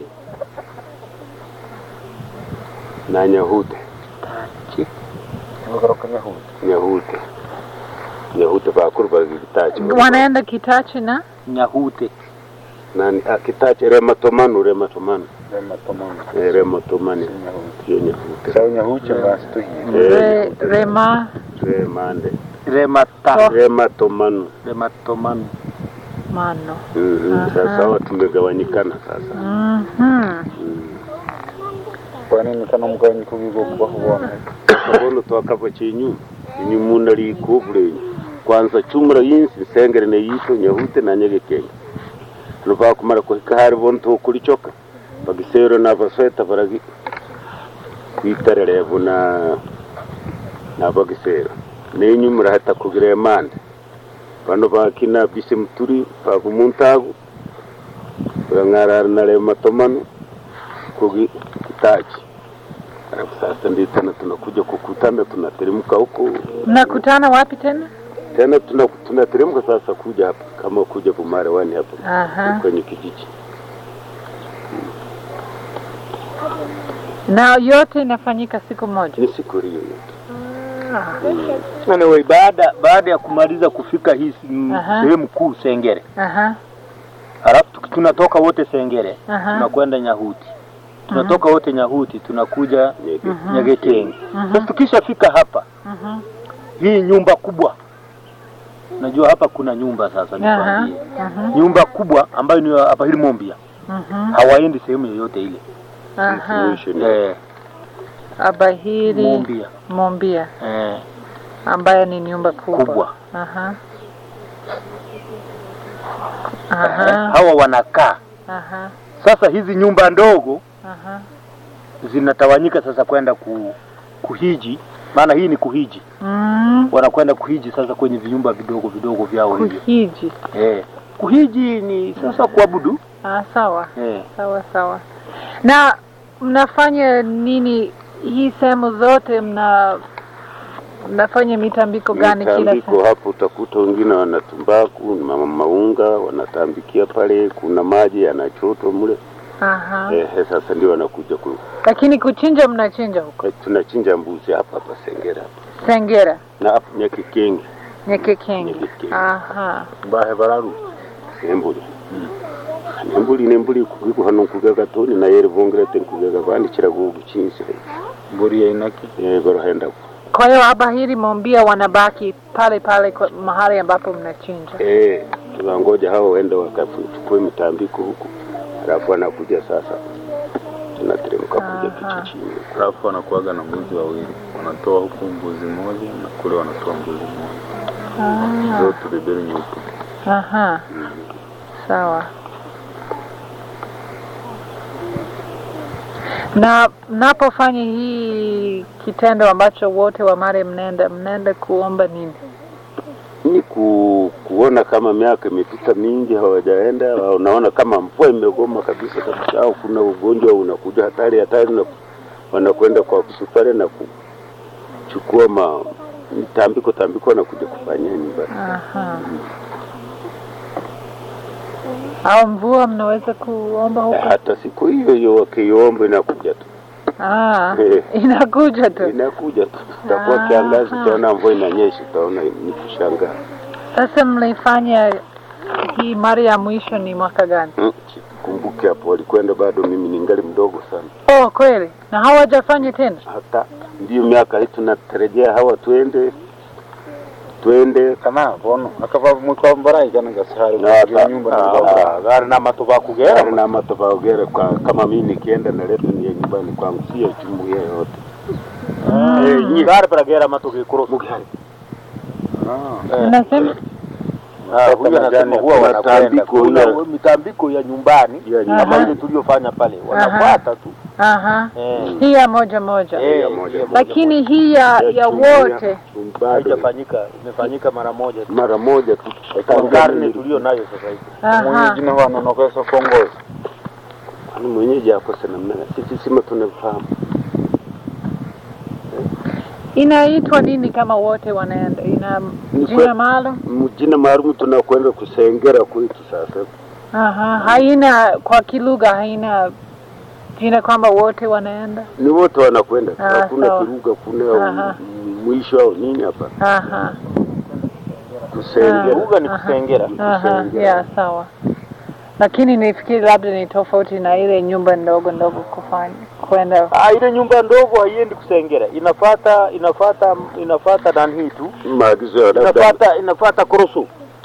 na Nyahute, Nyakoroka Nyahudi. Nyahute, Nyahute nyahute bakuru bagitache wanaenda Kitachi na Nyahute nani ah, kitache rematomanu rematomanu rematomano eh, rematomani nyahuche yo nyahute sawa nyahuche basi tuhiye Re, Rema remande remata rematomanu rematomanu Mano. Mhm, Aha. sasa hawa tumegawanyikana sasa Mhm. Mm. kwa nini kana mugabanyiko bw'ubwoko bwakubona kabono twakava chenyu inyu munda likubule kwanza chumura yinsi nsengere ne yito nyahute na nyegekenge luva kumara kuhika hari bonto kulichoka bagisero na basweta baragi kwitarelevu na na bagisero nenyu murahata kugira emande bano bakina bise muturi pakumuntagu urang'arara na rematomano kugi kitachi Alafu sasa ndio tena tunakuja kukutana, tunateremka huko Mnakutana wapi tena? tena tuna, tunateremka sasa kuja hapa kama kuja Bumarewani hapa Aha. kwenye kijiji. Na yote inafanyika siku moja. Ni siku hiyo yote. anyway, baada baada ya kumaliza kufika hii s- Aha. sehemu kuu Sengere, Aha. halafu tuki- tunatoka wote Sengere Aha. tunakwenda Nyahuti, tunatoka wote Nyahuti tunakuja Nyege. Mhm. Nyagekenge. Mhm. Sasa tukishafika hapa Mhm. hii nyumba kubwa, najua hapa kuna nyumba sasa, Aha. nikwambie Mhm. nyumba kubwa ambayo ni hapa hili Mombia, Mhm. hawaendi sehemu yoyote ile Aha. Situation. eh, Abahiri Mombia Mombia eh, ambayo ni nyumba kubwa. kubwa Aha. Aha. hawa wanakaa Aha. sasa. Hizi nyumba ndogo Aha. zinatawanyika sasa kwenda ku, kuhiji, maana hii ni kuhiji, Mm. wanakwenda kuhiji sasa kwenye vinyumba vidogo vidogo vyao hivyo Kuhiji. eh. Kuhiji ni sasa kuabudu Ah, sawa. eh. Sawa sawa. Na mnafanya nini hii sehemu zote mna mnafanya mitambiko gani kila Mitambiko saa? hapo utakuta wengine wana tumbaku na ma- maunga wanatambikia pale, kuna maji yanachotwa mle Aha. eh, sasa ndio wanakuja ku, Lakini kuchinja mnachinja huko eh, tunachinja mbuzi hapa hapa Sengera hapa Sengera, na hapa Nyakikenge Nyekekenge. Nyekekenge. Aha. bahe bararu embuli embuli nembuli kugiku hano kugaga toni na yere vongere ten kugaga bandikira guchinsire mburi ya inaki eh borohenda Kwa hiyo Abahiri Mombia wanabaki pale pale kwa mahali ambapo mnachinja. eh tunangoja hao waende wakachukue mitambiko huku alafu wanakuja sasa tunateremka kuja Aha. kijijini alafu wanakuaga na mbuzi wawili wanatoa huku mbuzi mmoja na kule wanatoa mbuzi mmoja Ah. zote bebeli nyeupe Aha. Sawa. Na mnapofanya hii kitendo ambacho wote wa Mare mnaenda mnaenda kuomba nini? ni ku, kuona kama miaka imepita mingi hawajaenda, au unaona kama mvua imegoma kabisa kabisa, au kuna ugonjwa unakuja hatari hatari, na wanakwenda kwa hospitali na kuchukua ma tambiko tambiko, wanakuja kufanyia nyumbani. Aha. Au mvua mnaweza kuomba huko? Hata siku hiyo hiyo wakiomba inakuja tu, Ah, Eh. inakuja tu. inakuja tu. Itakuwa Ah. kiangazi, utaona mvua inanyesha, utaona ni kushangaa. Sasa mlifanya hii mara ya mwisho ni mwaka gani? Mm, Kumbuke hapo walikwenda, bado mimi ningali mdogo sana. Oh, kweli? Na hawajafanya tena? hata ndiyo miaka hii tunatarajia hawa twende twende kana bono akava mwiko mbarai kana gasahari na kuingia nyumba na ah, gari na matoba gari kugera na matofaogere kwa kama mimi nikienda naleta ni ya nyumbani kwangu sio jumuiya yote eh, nyi gari paragera matoke kuro Mugari. Unasema? Ah, huyu anasema huwa Kuna wanakwenda tambiko kuna ile- mitambiko ya nyumbani ya Aha. kama ile tuliyofanya pale, wanafuata tu Aha. eh, Hii ya moja moja. eh, ya moja. ya moja Lakini hii ya, ya jumuiya, wote bado haijafanyika, imefanyika mara moja tu mara moja tu kwa karne tulio nayo sasa hivi. aha. mwenyeji na wanonokesa kongozi Kwani mwenyeji akose namna gani? sisi sima tunafahamu Inaitwa nini kama wote wanaenda? Ina Ni jina kwe- maalum? mjina maalum tunakwenda kusengera kwetu sasa Aha. Haina kwa kilugha haina jina kwamba wote wanaenda? ni wote wanakwenda Ah, hakuna sawa. kiruga kuna Aha. mwisho au nini hapa Aha. Kusengera. Uga ni Aha. kusengera. Aha, Kusengera. yeah, sawa. Lakini nifikiri labda ni tofauti na ile nyumba ndogo ndogo kufanya kwenda. Ah, ile nyumba ndogo haiendi kusengera, inafata inafata inafata nani hii tu, Maagizo ya labda inafata inafata korosu.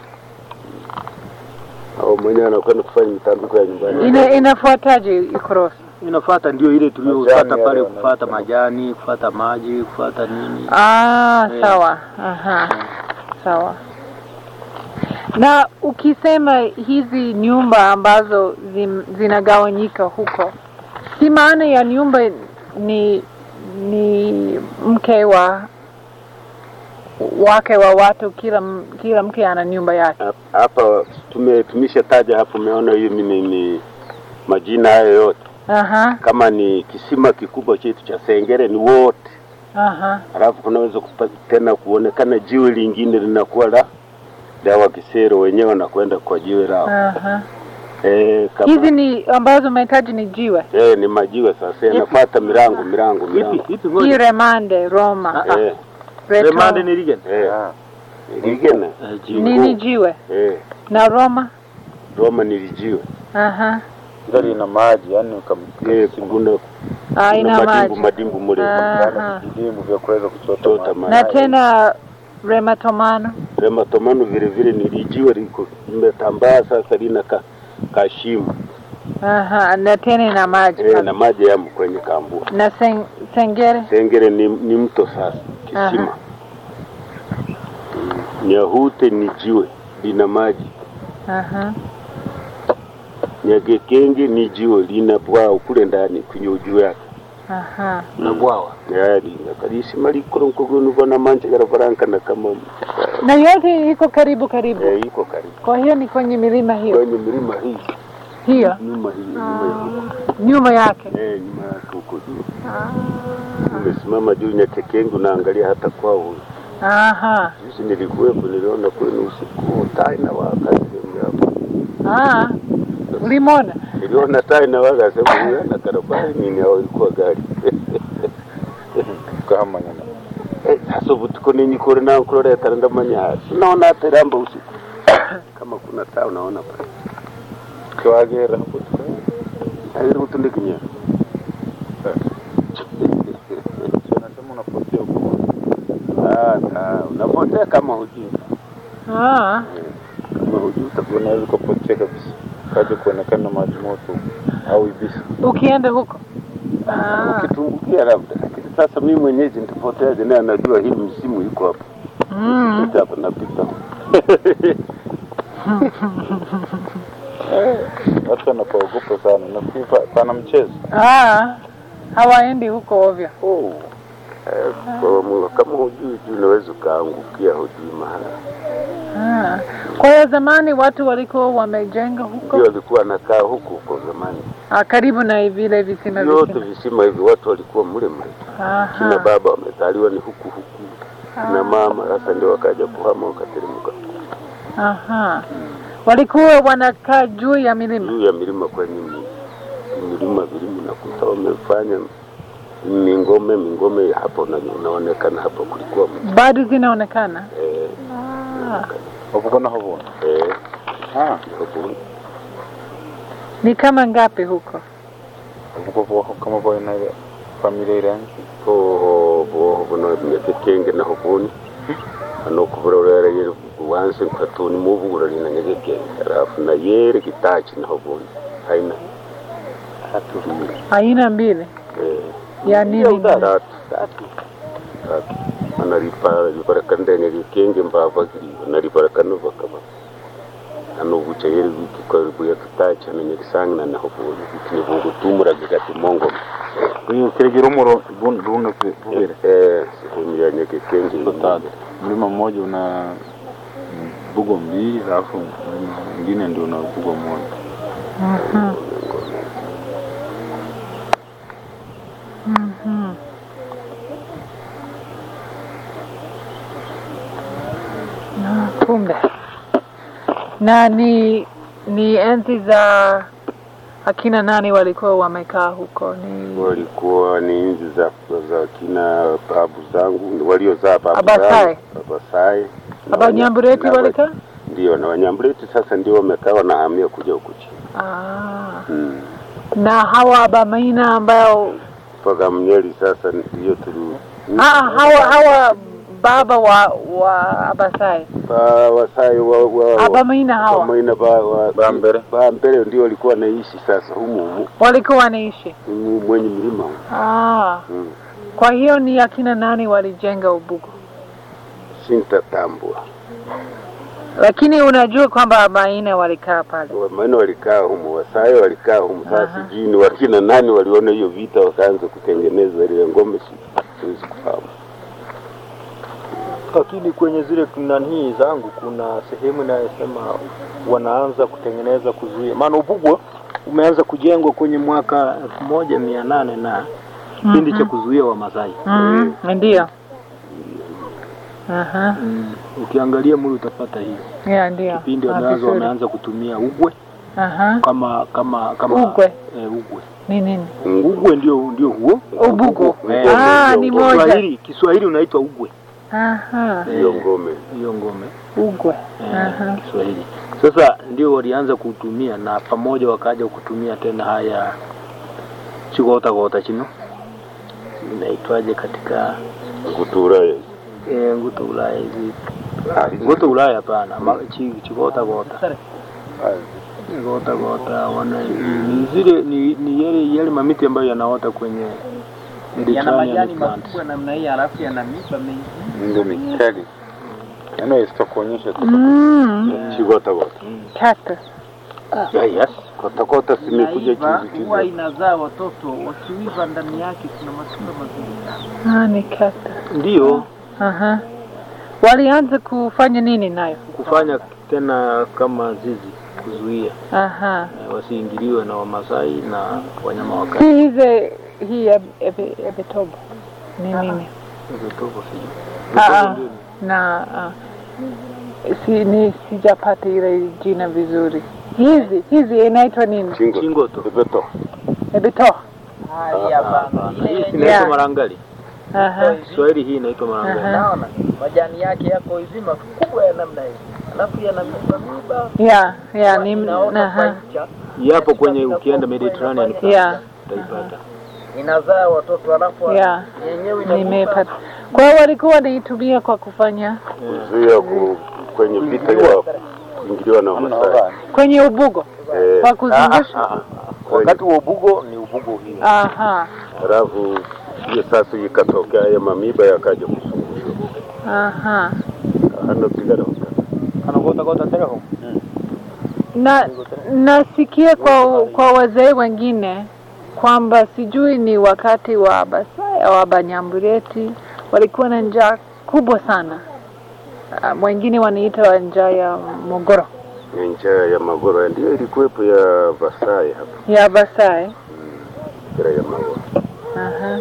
au mwenyewe anakwenda kufanya mitambiko ya nyumbani. Ina, inafuataje ikorosi? Inafata ndio ile tuliyopata Majani pale, yale kufata wanaita. majani, kufata maji, kufata nini. Ah, Eh. sawa. Aha. Sawa. Na ukisema hizi nyumba ambazo zim, zinagawanyika huko, si maana ya nyumba ni ni mke wa wake wa watu, kila m- kila mke ana nyumba yake. Hap- Hapa tume tumeshataja hapo, umeona hiyo mimi ni majina hayo yote. Aha, Kama ni kisima kikubwa chetu cha Sengere ni wote, aha, alafu kunaweza kupa- tena kuonekana jiwe lingine linakuwa la dawa Kisero, wenyewe wanakwenda kwa jiwe lao. aha. Eh, kama Hizi ni ambazo umehitaji ni jiwe, eh, ni majiwe sasa, yanafuata milango milango Ipi milango ipi hii ngoja. Remande, Roma, Ah, eh, Reto. Remande ni Rigen. eh, Ah, ligena Eh, jiwe. nini jiwe eh, na Roma. Roma nilijiwe Aha, hilo lina maji yani eh, kuna ah, kuna ina madimbu maji madimbu mule Aha. vidimu vya kuweza kuchota Chota maji. maji. na tena Rematomano. Rematomano vile vile nilijiwe liko limetambaa sasa, lina ka, kashimo Aha, na tena ina maji eh, pale. na maji yamo kwenye kambua. na sen, Sengere. Sengere ni, ni mto sasa, kisima. Nyahute ni jiwe lina maji. Aha, Nyagekenge ni jiwe lina bwao kule ndani kwenye juu yake. aha. Na bwawa. Yali nakalisima likoro nkogonu vana manje garavaranka na kama Na yote iko karibu karibu, eh, iko karibu kwa hiyo ni kwenye milima hiyo kwenye milima hii hiyo nyuma hii nyuma hii nyuma yake. eh, nyuma yake huko juu. Umesimama juu Nyakekenge unaangalia hata kwao huyu. Aha, Sisi nilikuwepo, niliona kwenu usiku taa inawaka sehemu hapo. ah, ulimwona? Niliona taa inawaka sema huyu ana karabai nini au ilikuwa gari. Kama nyana. Eh, sasa butuko ninyi kore na kurore taranda manya. Unaona hata ramba usiku. Kama kuna taa unaona pale. Kiwagera hapo. Hairi kutundikinya. Sio nasema unapotea huko. Ah, taa unapotea kama hujui. Ah, Kama hujui utakuwa Unaweza ukapotea kabisa. Kaja kuonekana maji moto au ibisi. ukienda huko ah. ukitumbukia labda. Lakini sasa mimi mwenyeji nitapoteaje naye anajua hii msimu iko hapa. Mm. Pita hapa napita. Watu wanapaogopa sana. Nafikiri pa- pana mchezo. Ah, hawaendi huko ovyo. Oh. Eh, kwa Mungu, kama hujui juu unaweza ukaangukia hujui mahala. Ah. Kwa hiyo zamani watu walikuwa wamejenga huko Ndio alikuwa anakaa huku huko zamani. ah, karibu na vile visima Yote visima. visima hivi watu walikuwa mle mle. Kina Aha. baba wamezaliwa ni huku huku. Na mama sasa ndio wakaja kuhama wakateremka Aha. Walikuwa wanakaa juu ya milima. juu ya milima kwenye mi- milima vilima nakuta wamefanya mingome mingome hapo na inaonekana hapo kulikuwa mtu Bado zinaonekana. eh, Ah. Wakubona hapo. eh, Ah, hapo Ni kama ngapi huko? wakubwa kama kwa ina familia ile yangu. ho bo bono nyakekenge na hobuni ano kuburorera yere wanse nkatuni mubugura lina nyakekenge alafu na yere kitachi na hobuni haina tatu Aina mbili eh ya nini? tatu tatu tatu anaripa riparakandene rikenge mbava kiri anariparakano bakaba ano bucha yeri wiki kwa buya kitachi na nyakisangi na hobuni kini bugu tumura gati mongo Huyu kiregero muro bun bun bubere. eh sehemu ya nyakekenge Tatu. Mlima mmoja una mm, bugo mbili alafu mlima mwingine ndio una bugo moja. Mhm. Mhm. Na kumbe. Na ni ni enzi za akina nani walikuwa wamekaa huko? Ni walikuwa ni enzi za za kina babu zangu waliozaa babu Abasai. zangu Abasai Abanyambureti Na- walikaa? Ndio, na Wanyambureti sasa ndio wamekaa wanahamia kuja huku chini Ah. mm. Na hawa Abamaina ambao mpaka Mnyeli sasa ndio tuli ah, hawa hawa baba wa wa Abasai ba Wasai wa, wa, Abamaina hawa Wamaina ba, wa, Bambere. Bambere ndio walikuwa wanaishi sasa humu humu walikuwa wanaishi. humu mwenye milima humu Ah. mm. Kwa hiyo ni akina nani walijenga Ubugo? Sintatambua Lakini unajua kwamba Abamaina walikaa pale. Wamaina walikaa humu, Wasai walikaa humu. Sasa Aha. sijui ni wakina nani waliona hiyo vita wakaanza kutengeneza ile ngome, si- siwezi kufahamu. Lakini kwenye zile nanii zangu kuna sehemu inayosema wanaanza kutengeneza kuzuia, maana Ubugwa umeanza kujengwa kwenye mwaka elfu moja mia nane na kipindi cha kuzuia Wamasai. Mm, ndio. Aha. Mm, ukiangalia muli utapata hiyo Yeah, ndio. kipindi Ah, wameanza vizuri. wameanza kutumia ugwe Aha. kama kama kama Ugwe. eh, ugwe Ni nini? ugwe ndio ndio huo Ubugo. Ngome Ah, ndio ni ngome. moja. Kiswahili Kiswahili unaitwa ugwe Aha. Hiyo ngome hiyo ngome Ugwe. eh, Aha. Kiswahili. Sasa ndio walianza kutumia na pamoja wakaja kutumia tena haya chigota gota chino inaitwaje katika kutura eh, nguto Ulaya hizi nguto Ulaya hapana ma- chi- chigota gota gota gota wana ni zile ni, ni yale yale mamiti ambayo yanaota kwenye yana Mediterranean majani plants. makubwa namna hii, halafu yana miba mingi. ndio mikali yaani sitakuonyesha tu Mm. chigota gota Cactus. yeah, yes kota kota simekuja Inaiva, juzi huwa juzi inazaa watoto, wakiiva ndani yake kuna matunda mazuri sana. Ah, ni cactus. ndio Aha. Walianza kufanya nini nayo? kufanya tena kama zizi kuzuia Aha. eh, wasiingiliwe na Wamasai na wanyama wakali. Si hizi hii eb- ebe- ebetobo ni nini? Vitogo sijui. Ah, Vitogo ah. ndio ni- Na ah, si ni sijapata ile jina vizuri. Hizi hizi inaitwa nini? chingo Chingoto. beto Ebeto. Hali hapana, Hapana, ile hii yenye inaitwa Yeah. marangali. Aha. Kiswahili hii inaitwa marangali. Aha. naona majani yake yako hivi makubwa ya namna hii, alafu yana miba miba Yeah, yeah, ni inaota kwa aha. ncha, Yapo kwenye ukienda Mediterranean plants, Yeah, utaipata. inazaa watoto alafu yeah. yenyewe inakufa. Nimepata. Kwa hiyo walikuwa wanaitumia kwa kufanya kuzuia ku, kwenye vita ya kuingiliwa na Wamasai kwenye ubugo eh, kwa kuzungusha. Wakati wa ubugo ni ubugo hii. Aha. halafu hiyo sasa ikatokea haya mamiba yakaja kusungushwa Aha. hana pigana Anagota gota teleho. Na nasikia kwa kwa wazee wengine kwamba sijui ni wakati wa Abasai au Abanyambureti walikuwa na njaa kubwa sana. Uh, wengine wanaita njaa ya mogoro njaa ya magoro ndio ilikuwepo ya Vasai hapa ya Abasai. njaa ya magoro Aha.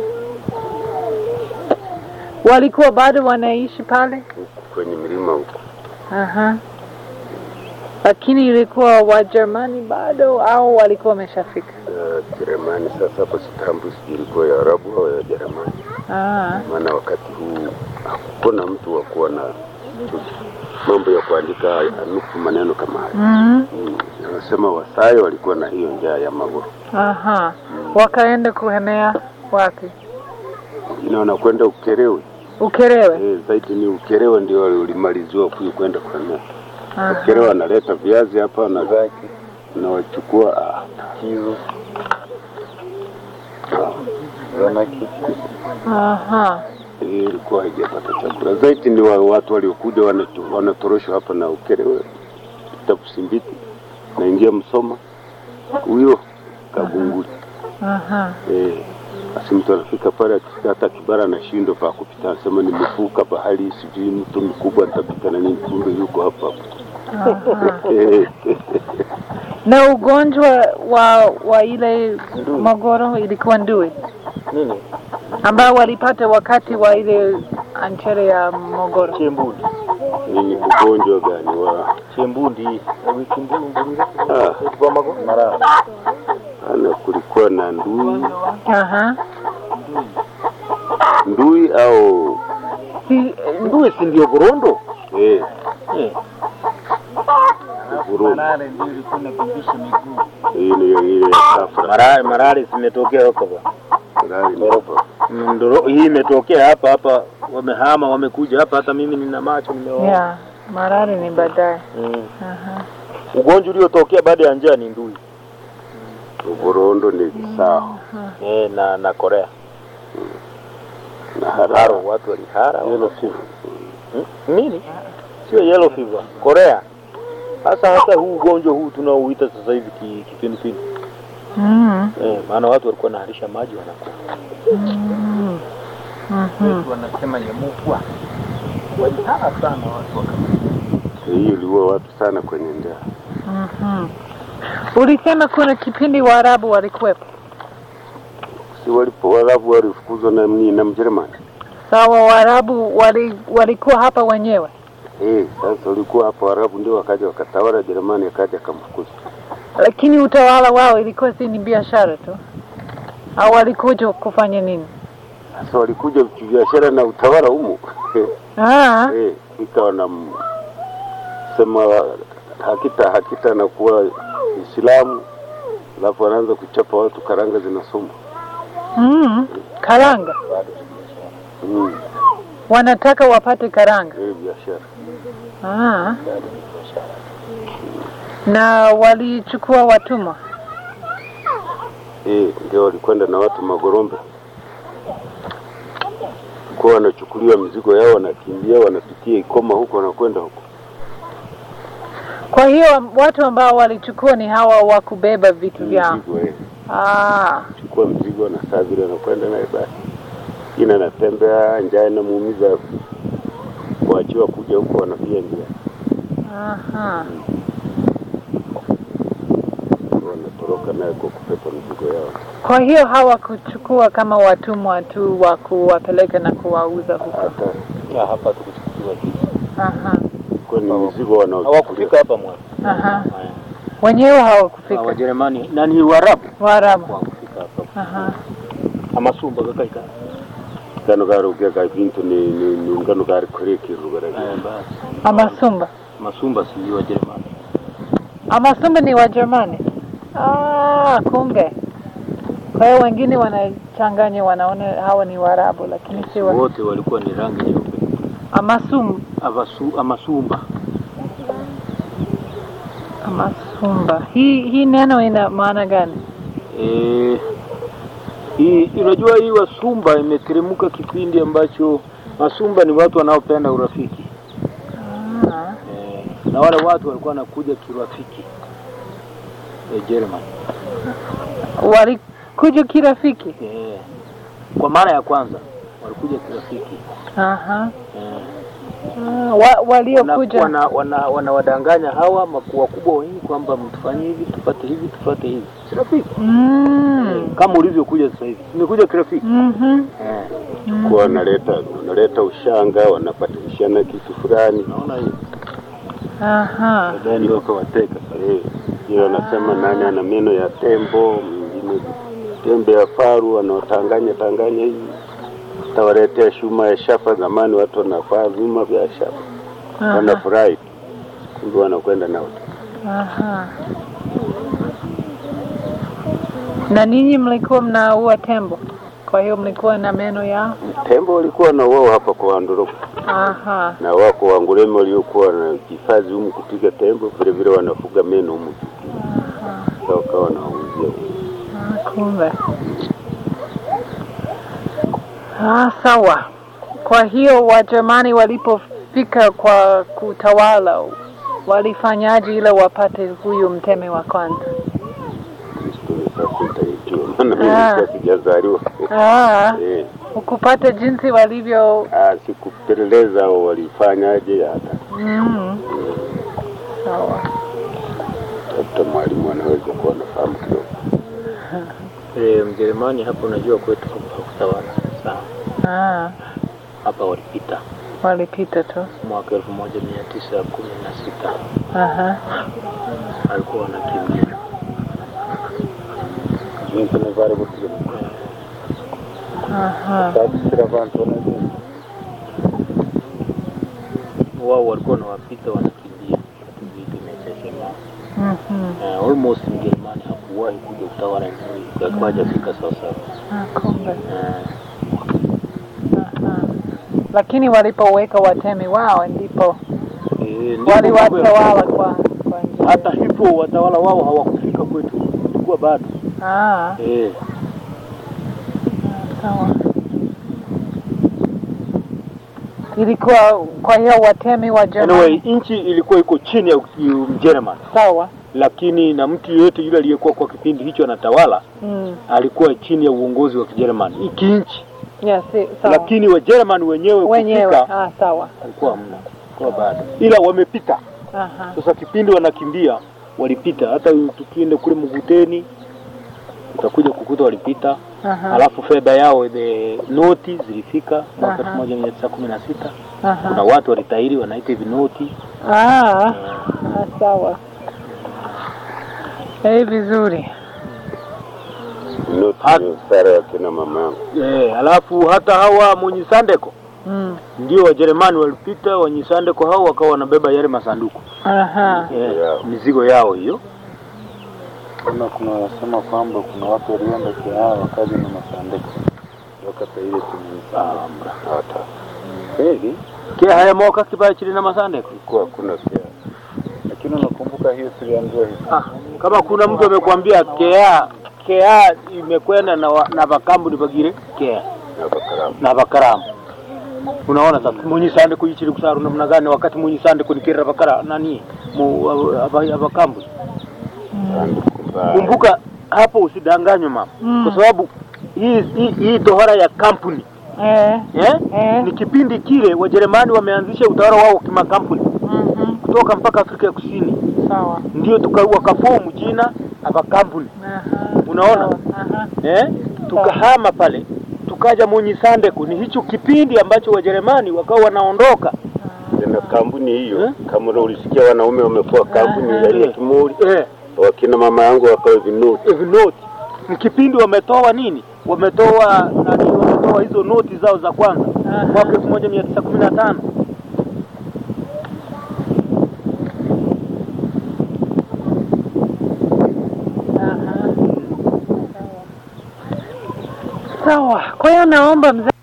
Walikuwa bado wanaishi pale. huku kwenye milima huku Aha. Lakini ilikuwa Wajerumani bado au walikuwa wameshafika? ya Jerumani. Sasa hapo sitambu sijui ilikuwa ya Arabu au ya Jerumani, Ah. maana wakati huu hakuna mtu wa kuwa na mambo ya kuandika nuku maneno kama haya. Mm. Mm. Anasema Wasai walikuwa na hiyo njaa ya magoro, Aha. Wakaenda kuhemea wapi? wengine wanakwenda Ukerewe. Ukerewe. Eh, zaidi ni Ukerewe ndio ulimaliziwa kuyu kwenda kuhemea. Aha. Ukerewe analeta viazi hapa na na wachukua ah, hizo ah, zanaki Aha. hii ilikuwa haijapata chakula. Zaidi ni wa, watu waliokuja wanatu- wanatoroshwa hapa na Ukerewe, Tapusimbiti, naingia Msoma, huyo Kagunguli. Aha. Eh, basi mtu anafika pale akifika hata Kibara anashindwa pa kupita, anasema nimevuka bahari, sijui mtu mkubwa nitapita na nini, kumbe yuko hapa hapa. Aha. Eh, Na ugonjwa wa wa ile magoro ilikuwa ndui Nini? ambao walipata wakati wa ile anchere ya mogoro. Chembundi. nini ugonjwa gani wa Chembundi. Wiki mbili mbili. ah, Kwa mago. Mara. ana kulikuwa na ndui Aha. ndui au Si, Ndui si ndio gorondo? eh, Eh, Burundi. Marare ndio ilikuwa inabimbisha miguu. Hii ni ile safra. Marari marari zimetokea huko bwana. Marari ni hapa. Mm, ndoro- hii imetokea hapa hapa, wamehama wamekuja hapa, hata mimi nina macho nimeona. Yeah, marari ni baadaye. Mm. Aha. Ugonjwa uliotokea baada ya njaa ni ndui Uborondo ni sawa eh, na na Korea na haro, haro. watu walihara Yellow fever. Hmm? nini, sio yellow fever, Korea. Sasa hata huu ugonjwa huu tunaouita sasa hivi ki- kipindupindu Mm. eh, maana watu walikuwa wanaharisha maji wanakufa. Mm. Mhm. Wetu wanasema nyemukwa. Walihara sana watu waka Hii iliua watu sana kwenye njaa. Mhm. Ulisema kuna kipindi Waarabu walikuwepo. Si walipo Waarabu walifukuzwa na mni na Mjerumani. Sawa, Waarabu wali, walikuwa hapa wenyewe. Eh, sasa walikuwa hapo Waarabu ndio wakaja wakatawala, Jerumani akaja akamfukuza. lakini utawala wao ilikuwa si ni biashara tu, au walikuja kufanya nini? Sasa walikuja kibiashara na utawala humo. Ah, Eh, ikawa na m- sema hakita hakita na kuwa Islamu, alafu wanaanza kuchapa watu, karanga zinasoma. mm, karanga Mm, wanataka wapate karanga. eh, biashara. Ah. Na walichukua watumwa. Eh, ndio walikwenda na watu Magorombe kwa wanachukuliwa mizigo yao, wanakimbia wanapitia Ikoma huko, wanakwenda huko. Kwa hiyo watu ambao walichukua ni hawa wa kubeba vitu vyao. Mizigo eh, Ah, chukua mzigo na saa vile wanakwenda naye, basi ina anatembea, njaa inamuumiza, kuachiwa kuja huko, wanapia njia, aha. wanatoroka naye kwa kupepa mizigo yao. Kwa hiyo hawakuchukua kama watumwa tu wa kuwapeleka na kuwauza huko. Hata Ya, hapa tukuchukuliwa Aha, kwa ni mizigo wanaochukulia hawakufika hapa mwana aha. Wenyewe hawakufika. Wajerumani nani Waarabu Waarabu. hawakufika hapa Aha. amasumba gakaika kano kari ukeka bintu ni ni ni ngano kari kurekirwa eh, basi Amasumba. masumba si Wajerumani Amasumba ni Wajerumani. Ah, kumbe. Kwa hiyo wengine wanachanganya, wanaona hawa ni Waarabu, lakini si wa wote walikuwa ni rangi nyeupe Amasum, Avasu, amasumba Amasumba. Hii hii neno ina maana gani? Eh, hii unajua hii wasumba imeteremka kipindi ambacho masumba ni watu wanaopenda urafiki Ah, eh, na wale watu walikuwa wanakuja kirafiki eh, German walikuja kirafiki. eh, kwa mara ya kwanza walikuja kirafiki Aha. eh, Ah, wa, waliokuja wana, wana, wanawadanganya hawa makuu wakubwa wengi kwamba mtufanye hivi tupate hivi tupate hivi si rafiki mm. kama ulivyokuja sasa hivi imekuja kirafiki Mhm. eh, kwa wanaleta wanaleta ushanga, wanapatishana kitu fulani, naona hiyo Aha. baadaye ndio wakawateka. Eh, hiyo wanasema nani ana meno ya tembo, mwingine tembe ya faru, wanaotanganya tanganya hivi tawaletea shuma ya shaba. Zamani watu wanavaa vyuma vya shaba, Aha. wanafurahi, kumbe wanakwenda nao. Aha. Na ninyi mlikuwa mnaua tembo, kwa hiyo mlikuwa na meno yao? Tembo walikuwa na wao hapa kwa Wandorobo Aha. na wako Wanguleme waliokuwa wanahifadhi humu kupiga tembo, vile vile wanafuga meno humu, Sasa wakawa wanawauzia Ah, kumbe. Ah, sawa. Kwa hiyo Wajerumani walipofika kwa kutawala walifanyaje ile wapate huyu mtemi wa kwanza? Kristo. Sasa nitaitiwa maana mimi Ah. nilikuwa sijazaliwa. Ah, Eh, ukupata jinsi walivyo ah, sikupeleleza au walifanyaje, hata mm. Sawa. hata mwalimu anaweza kuwa anafahamu kidogo. Eh, Mjerumani hapa unajua kwetu hakutawala sawa. Ah, Hapa walipita walipita tu. mwaka elfu moja mia tisa kumi na sita Aha. alikuwa wanakimbia Jinsi navale kutigana. Aha. Sababu sira vantu wanajua. wao walikuwa wanawapita wanakimbia, wakati vita imeshasema. Mhm. Uh, almost Mjerumani hakuwahi kuja kutawala nchi hii, akawa hajafika sasa. Ah, kumbe. Uh, Aha. Lakini walipoweka watemi wao ndipo eh, ndipo mambo ya- waliwatawala kwa kwa njia. hata hivyo watawala wao hawakufika kwetu, ilikuwa bado Ah, eh. sawa. Ilikuwa kwa hiyo watemi wa Germany. Anyway, nchi ilikuwa iko chini ya Mjerumani, Sawa. lakini na mtu yeyote yule aliyekuwa kwa kipindi hicho anatawala Mm. alikuwa chini ya uongozi wa Kijerumani hiki nchi, Yes, si- sawa. lakini Wajerumani wenyewe wenyewe. kufika Ah, sawa. alikuwa hamna, kwa bado, ila wamepita Aha. sasa. Kipindi wanakimbia walipita, hata tukienda kule Mguteni utakuja kukuta walipita. Aha. Alafu fedha yao the noti zilifika mwaka Aha. elfu moja mia tisa kumi na sita. Kuna Aha. watu walitairi wanaita hivi noti Ah, ah, sawa. Eh, vizuri. Noti Hat- ni sare ya kina mama yangu. eh, alafu hata hawa Mwenyisandeko Mm. ndio Wajerumani walipita, Wanyisandeko hao wakawa wanabeba yale masanduku Aha. eh, Yao. mizigo yao hiyo. Kuna kuna wanasema kwamba kuna watu walienda Kihaa wakaja na masandeko wakati ile tumeisanda Hata kweli ke haya moka kibaya chili na masandeko kulikuwa hakuna kia. lakini unakumbuka hiyo tuliambiwa hivi ah, kama kuna mtu amekwambia kea kea imekwenda na, wa- na vakambuni vagire kea na bakaramu. na vakaramu unaona sasa munyisandeko yichili kusaru namna gani wakati munyisandeko nikirira vakara nani mu ava- avakambuni Sanduku mbaya. kumbuka hapo usidanganywe mama Mm. kwa sababu hii, hii, hii tohara ya kampuni Eh. eh? Eh. ni kipindi kile wajerumani wameanzisha utawala wao kimakampuni Mhm. kutoka mpaka afrika ya kusini Sawa. ndio tuka wakafomu jina avakampuni Aha. Unaona? Sawa. Aha. eh? tukahama pale tukaja Munyisandeko. Ni hicho kipindi ambacho Wajerumani wakawa wanaondoka Tena kampuni hiyo Eh? kama ule ulisikia wanaume wamekuwa kampuni Aha. ya ile kimuri, eh, wakina mama yangu wakawa vinoti. hivi noti ni kipindi wametoa nini, wametoa nani, wametoa hizo noti zao za kwanza Aha. mwaka elfu moja mia tisa kumi na tano Aha. Sawa. Kwa hiyo naomba mzee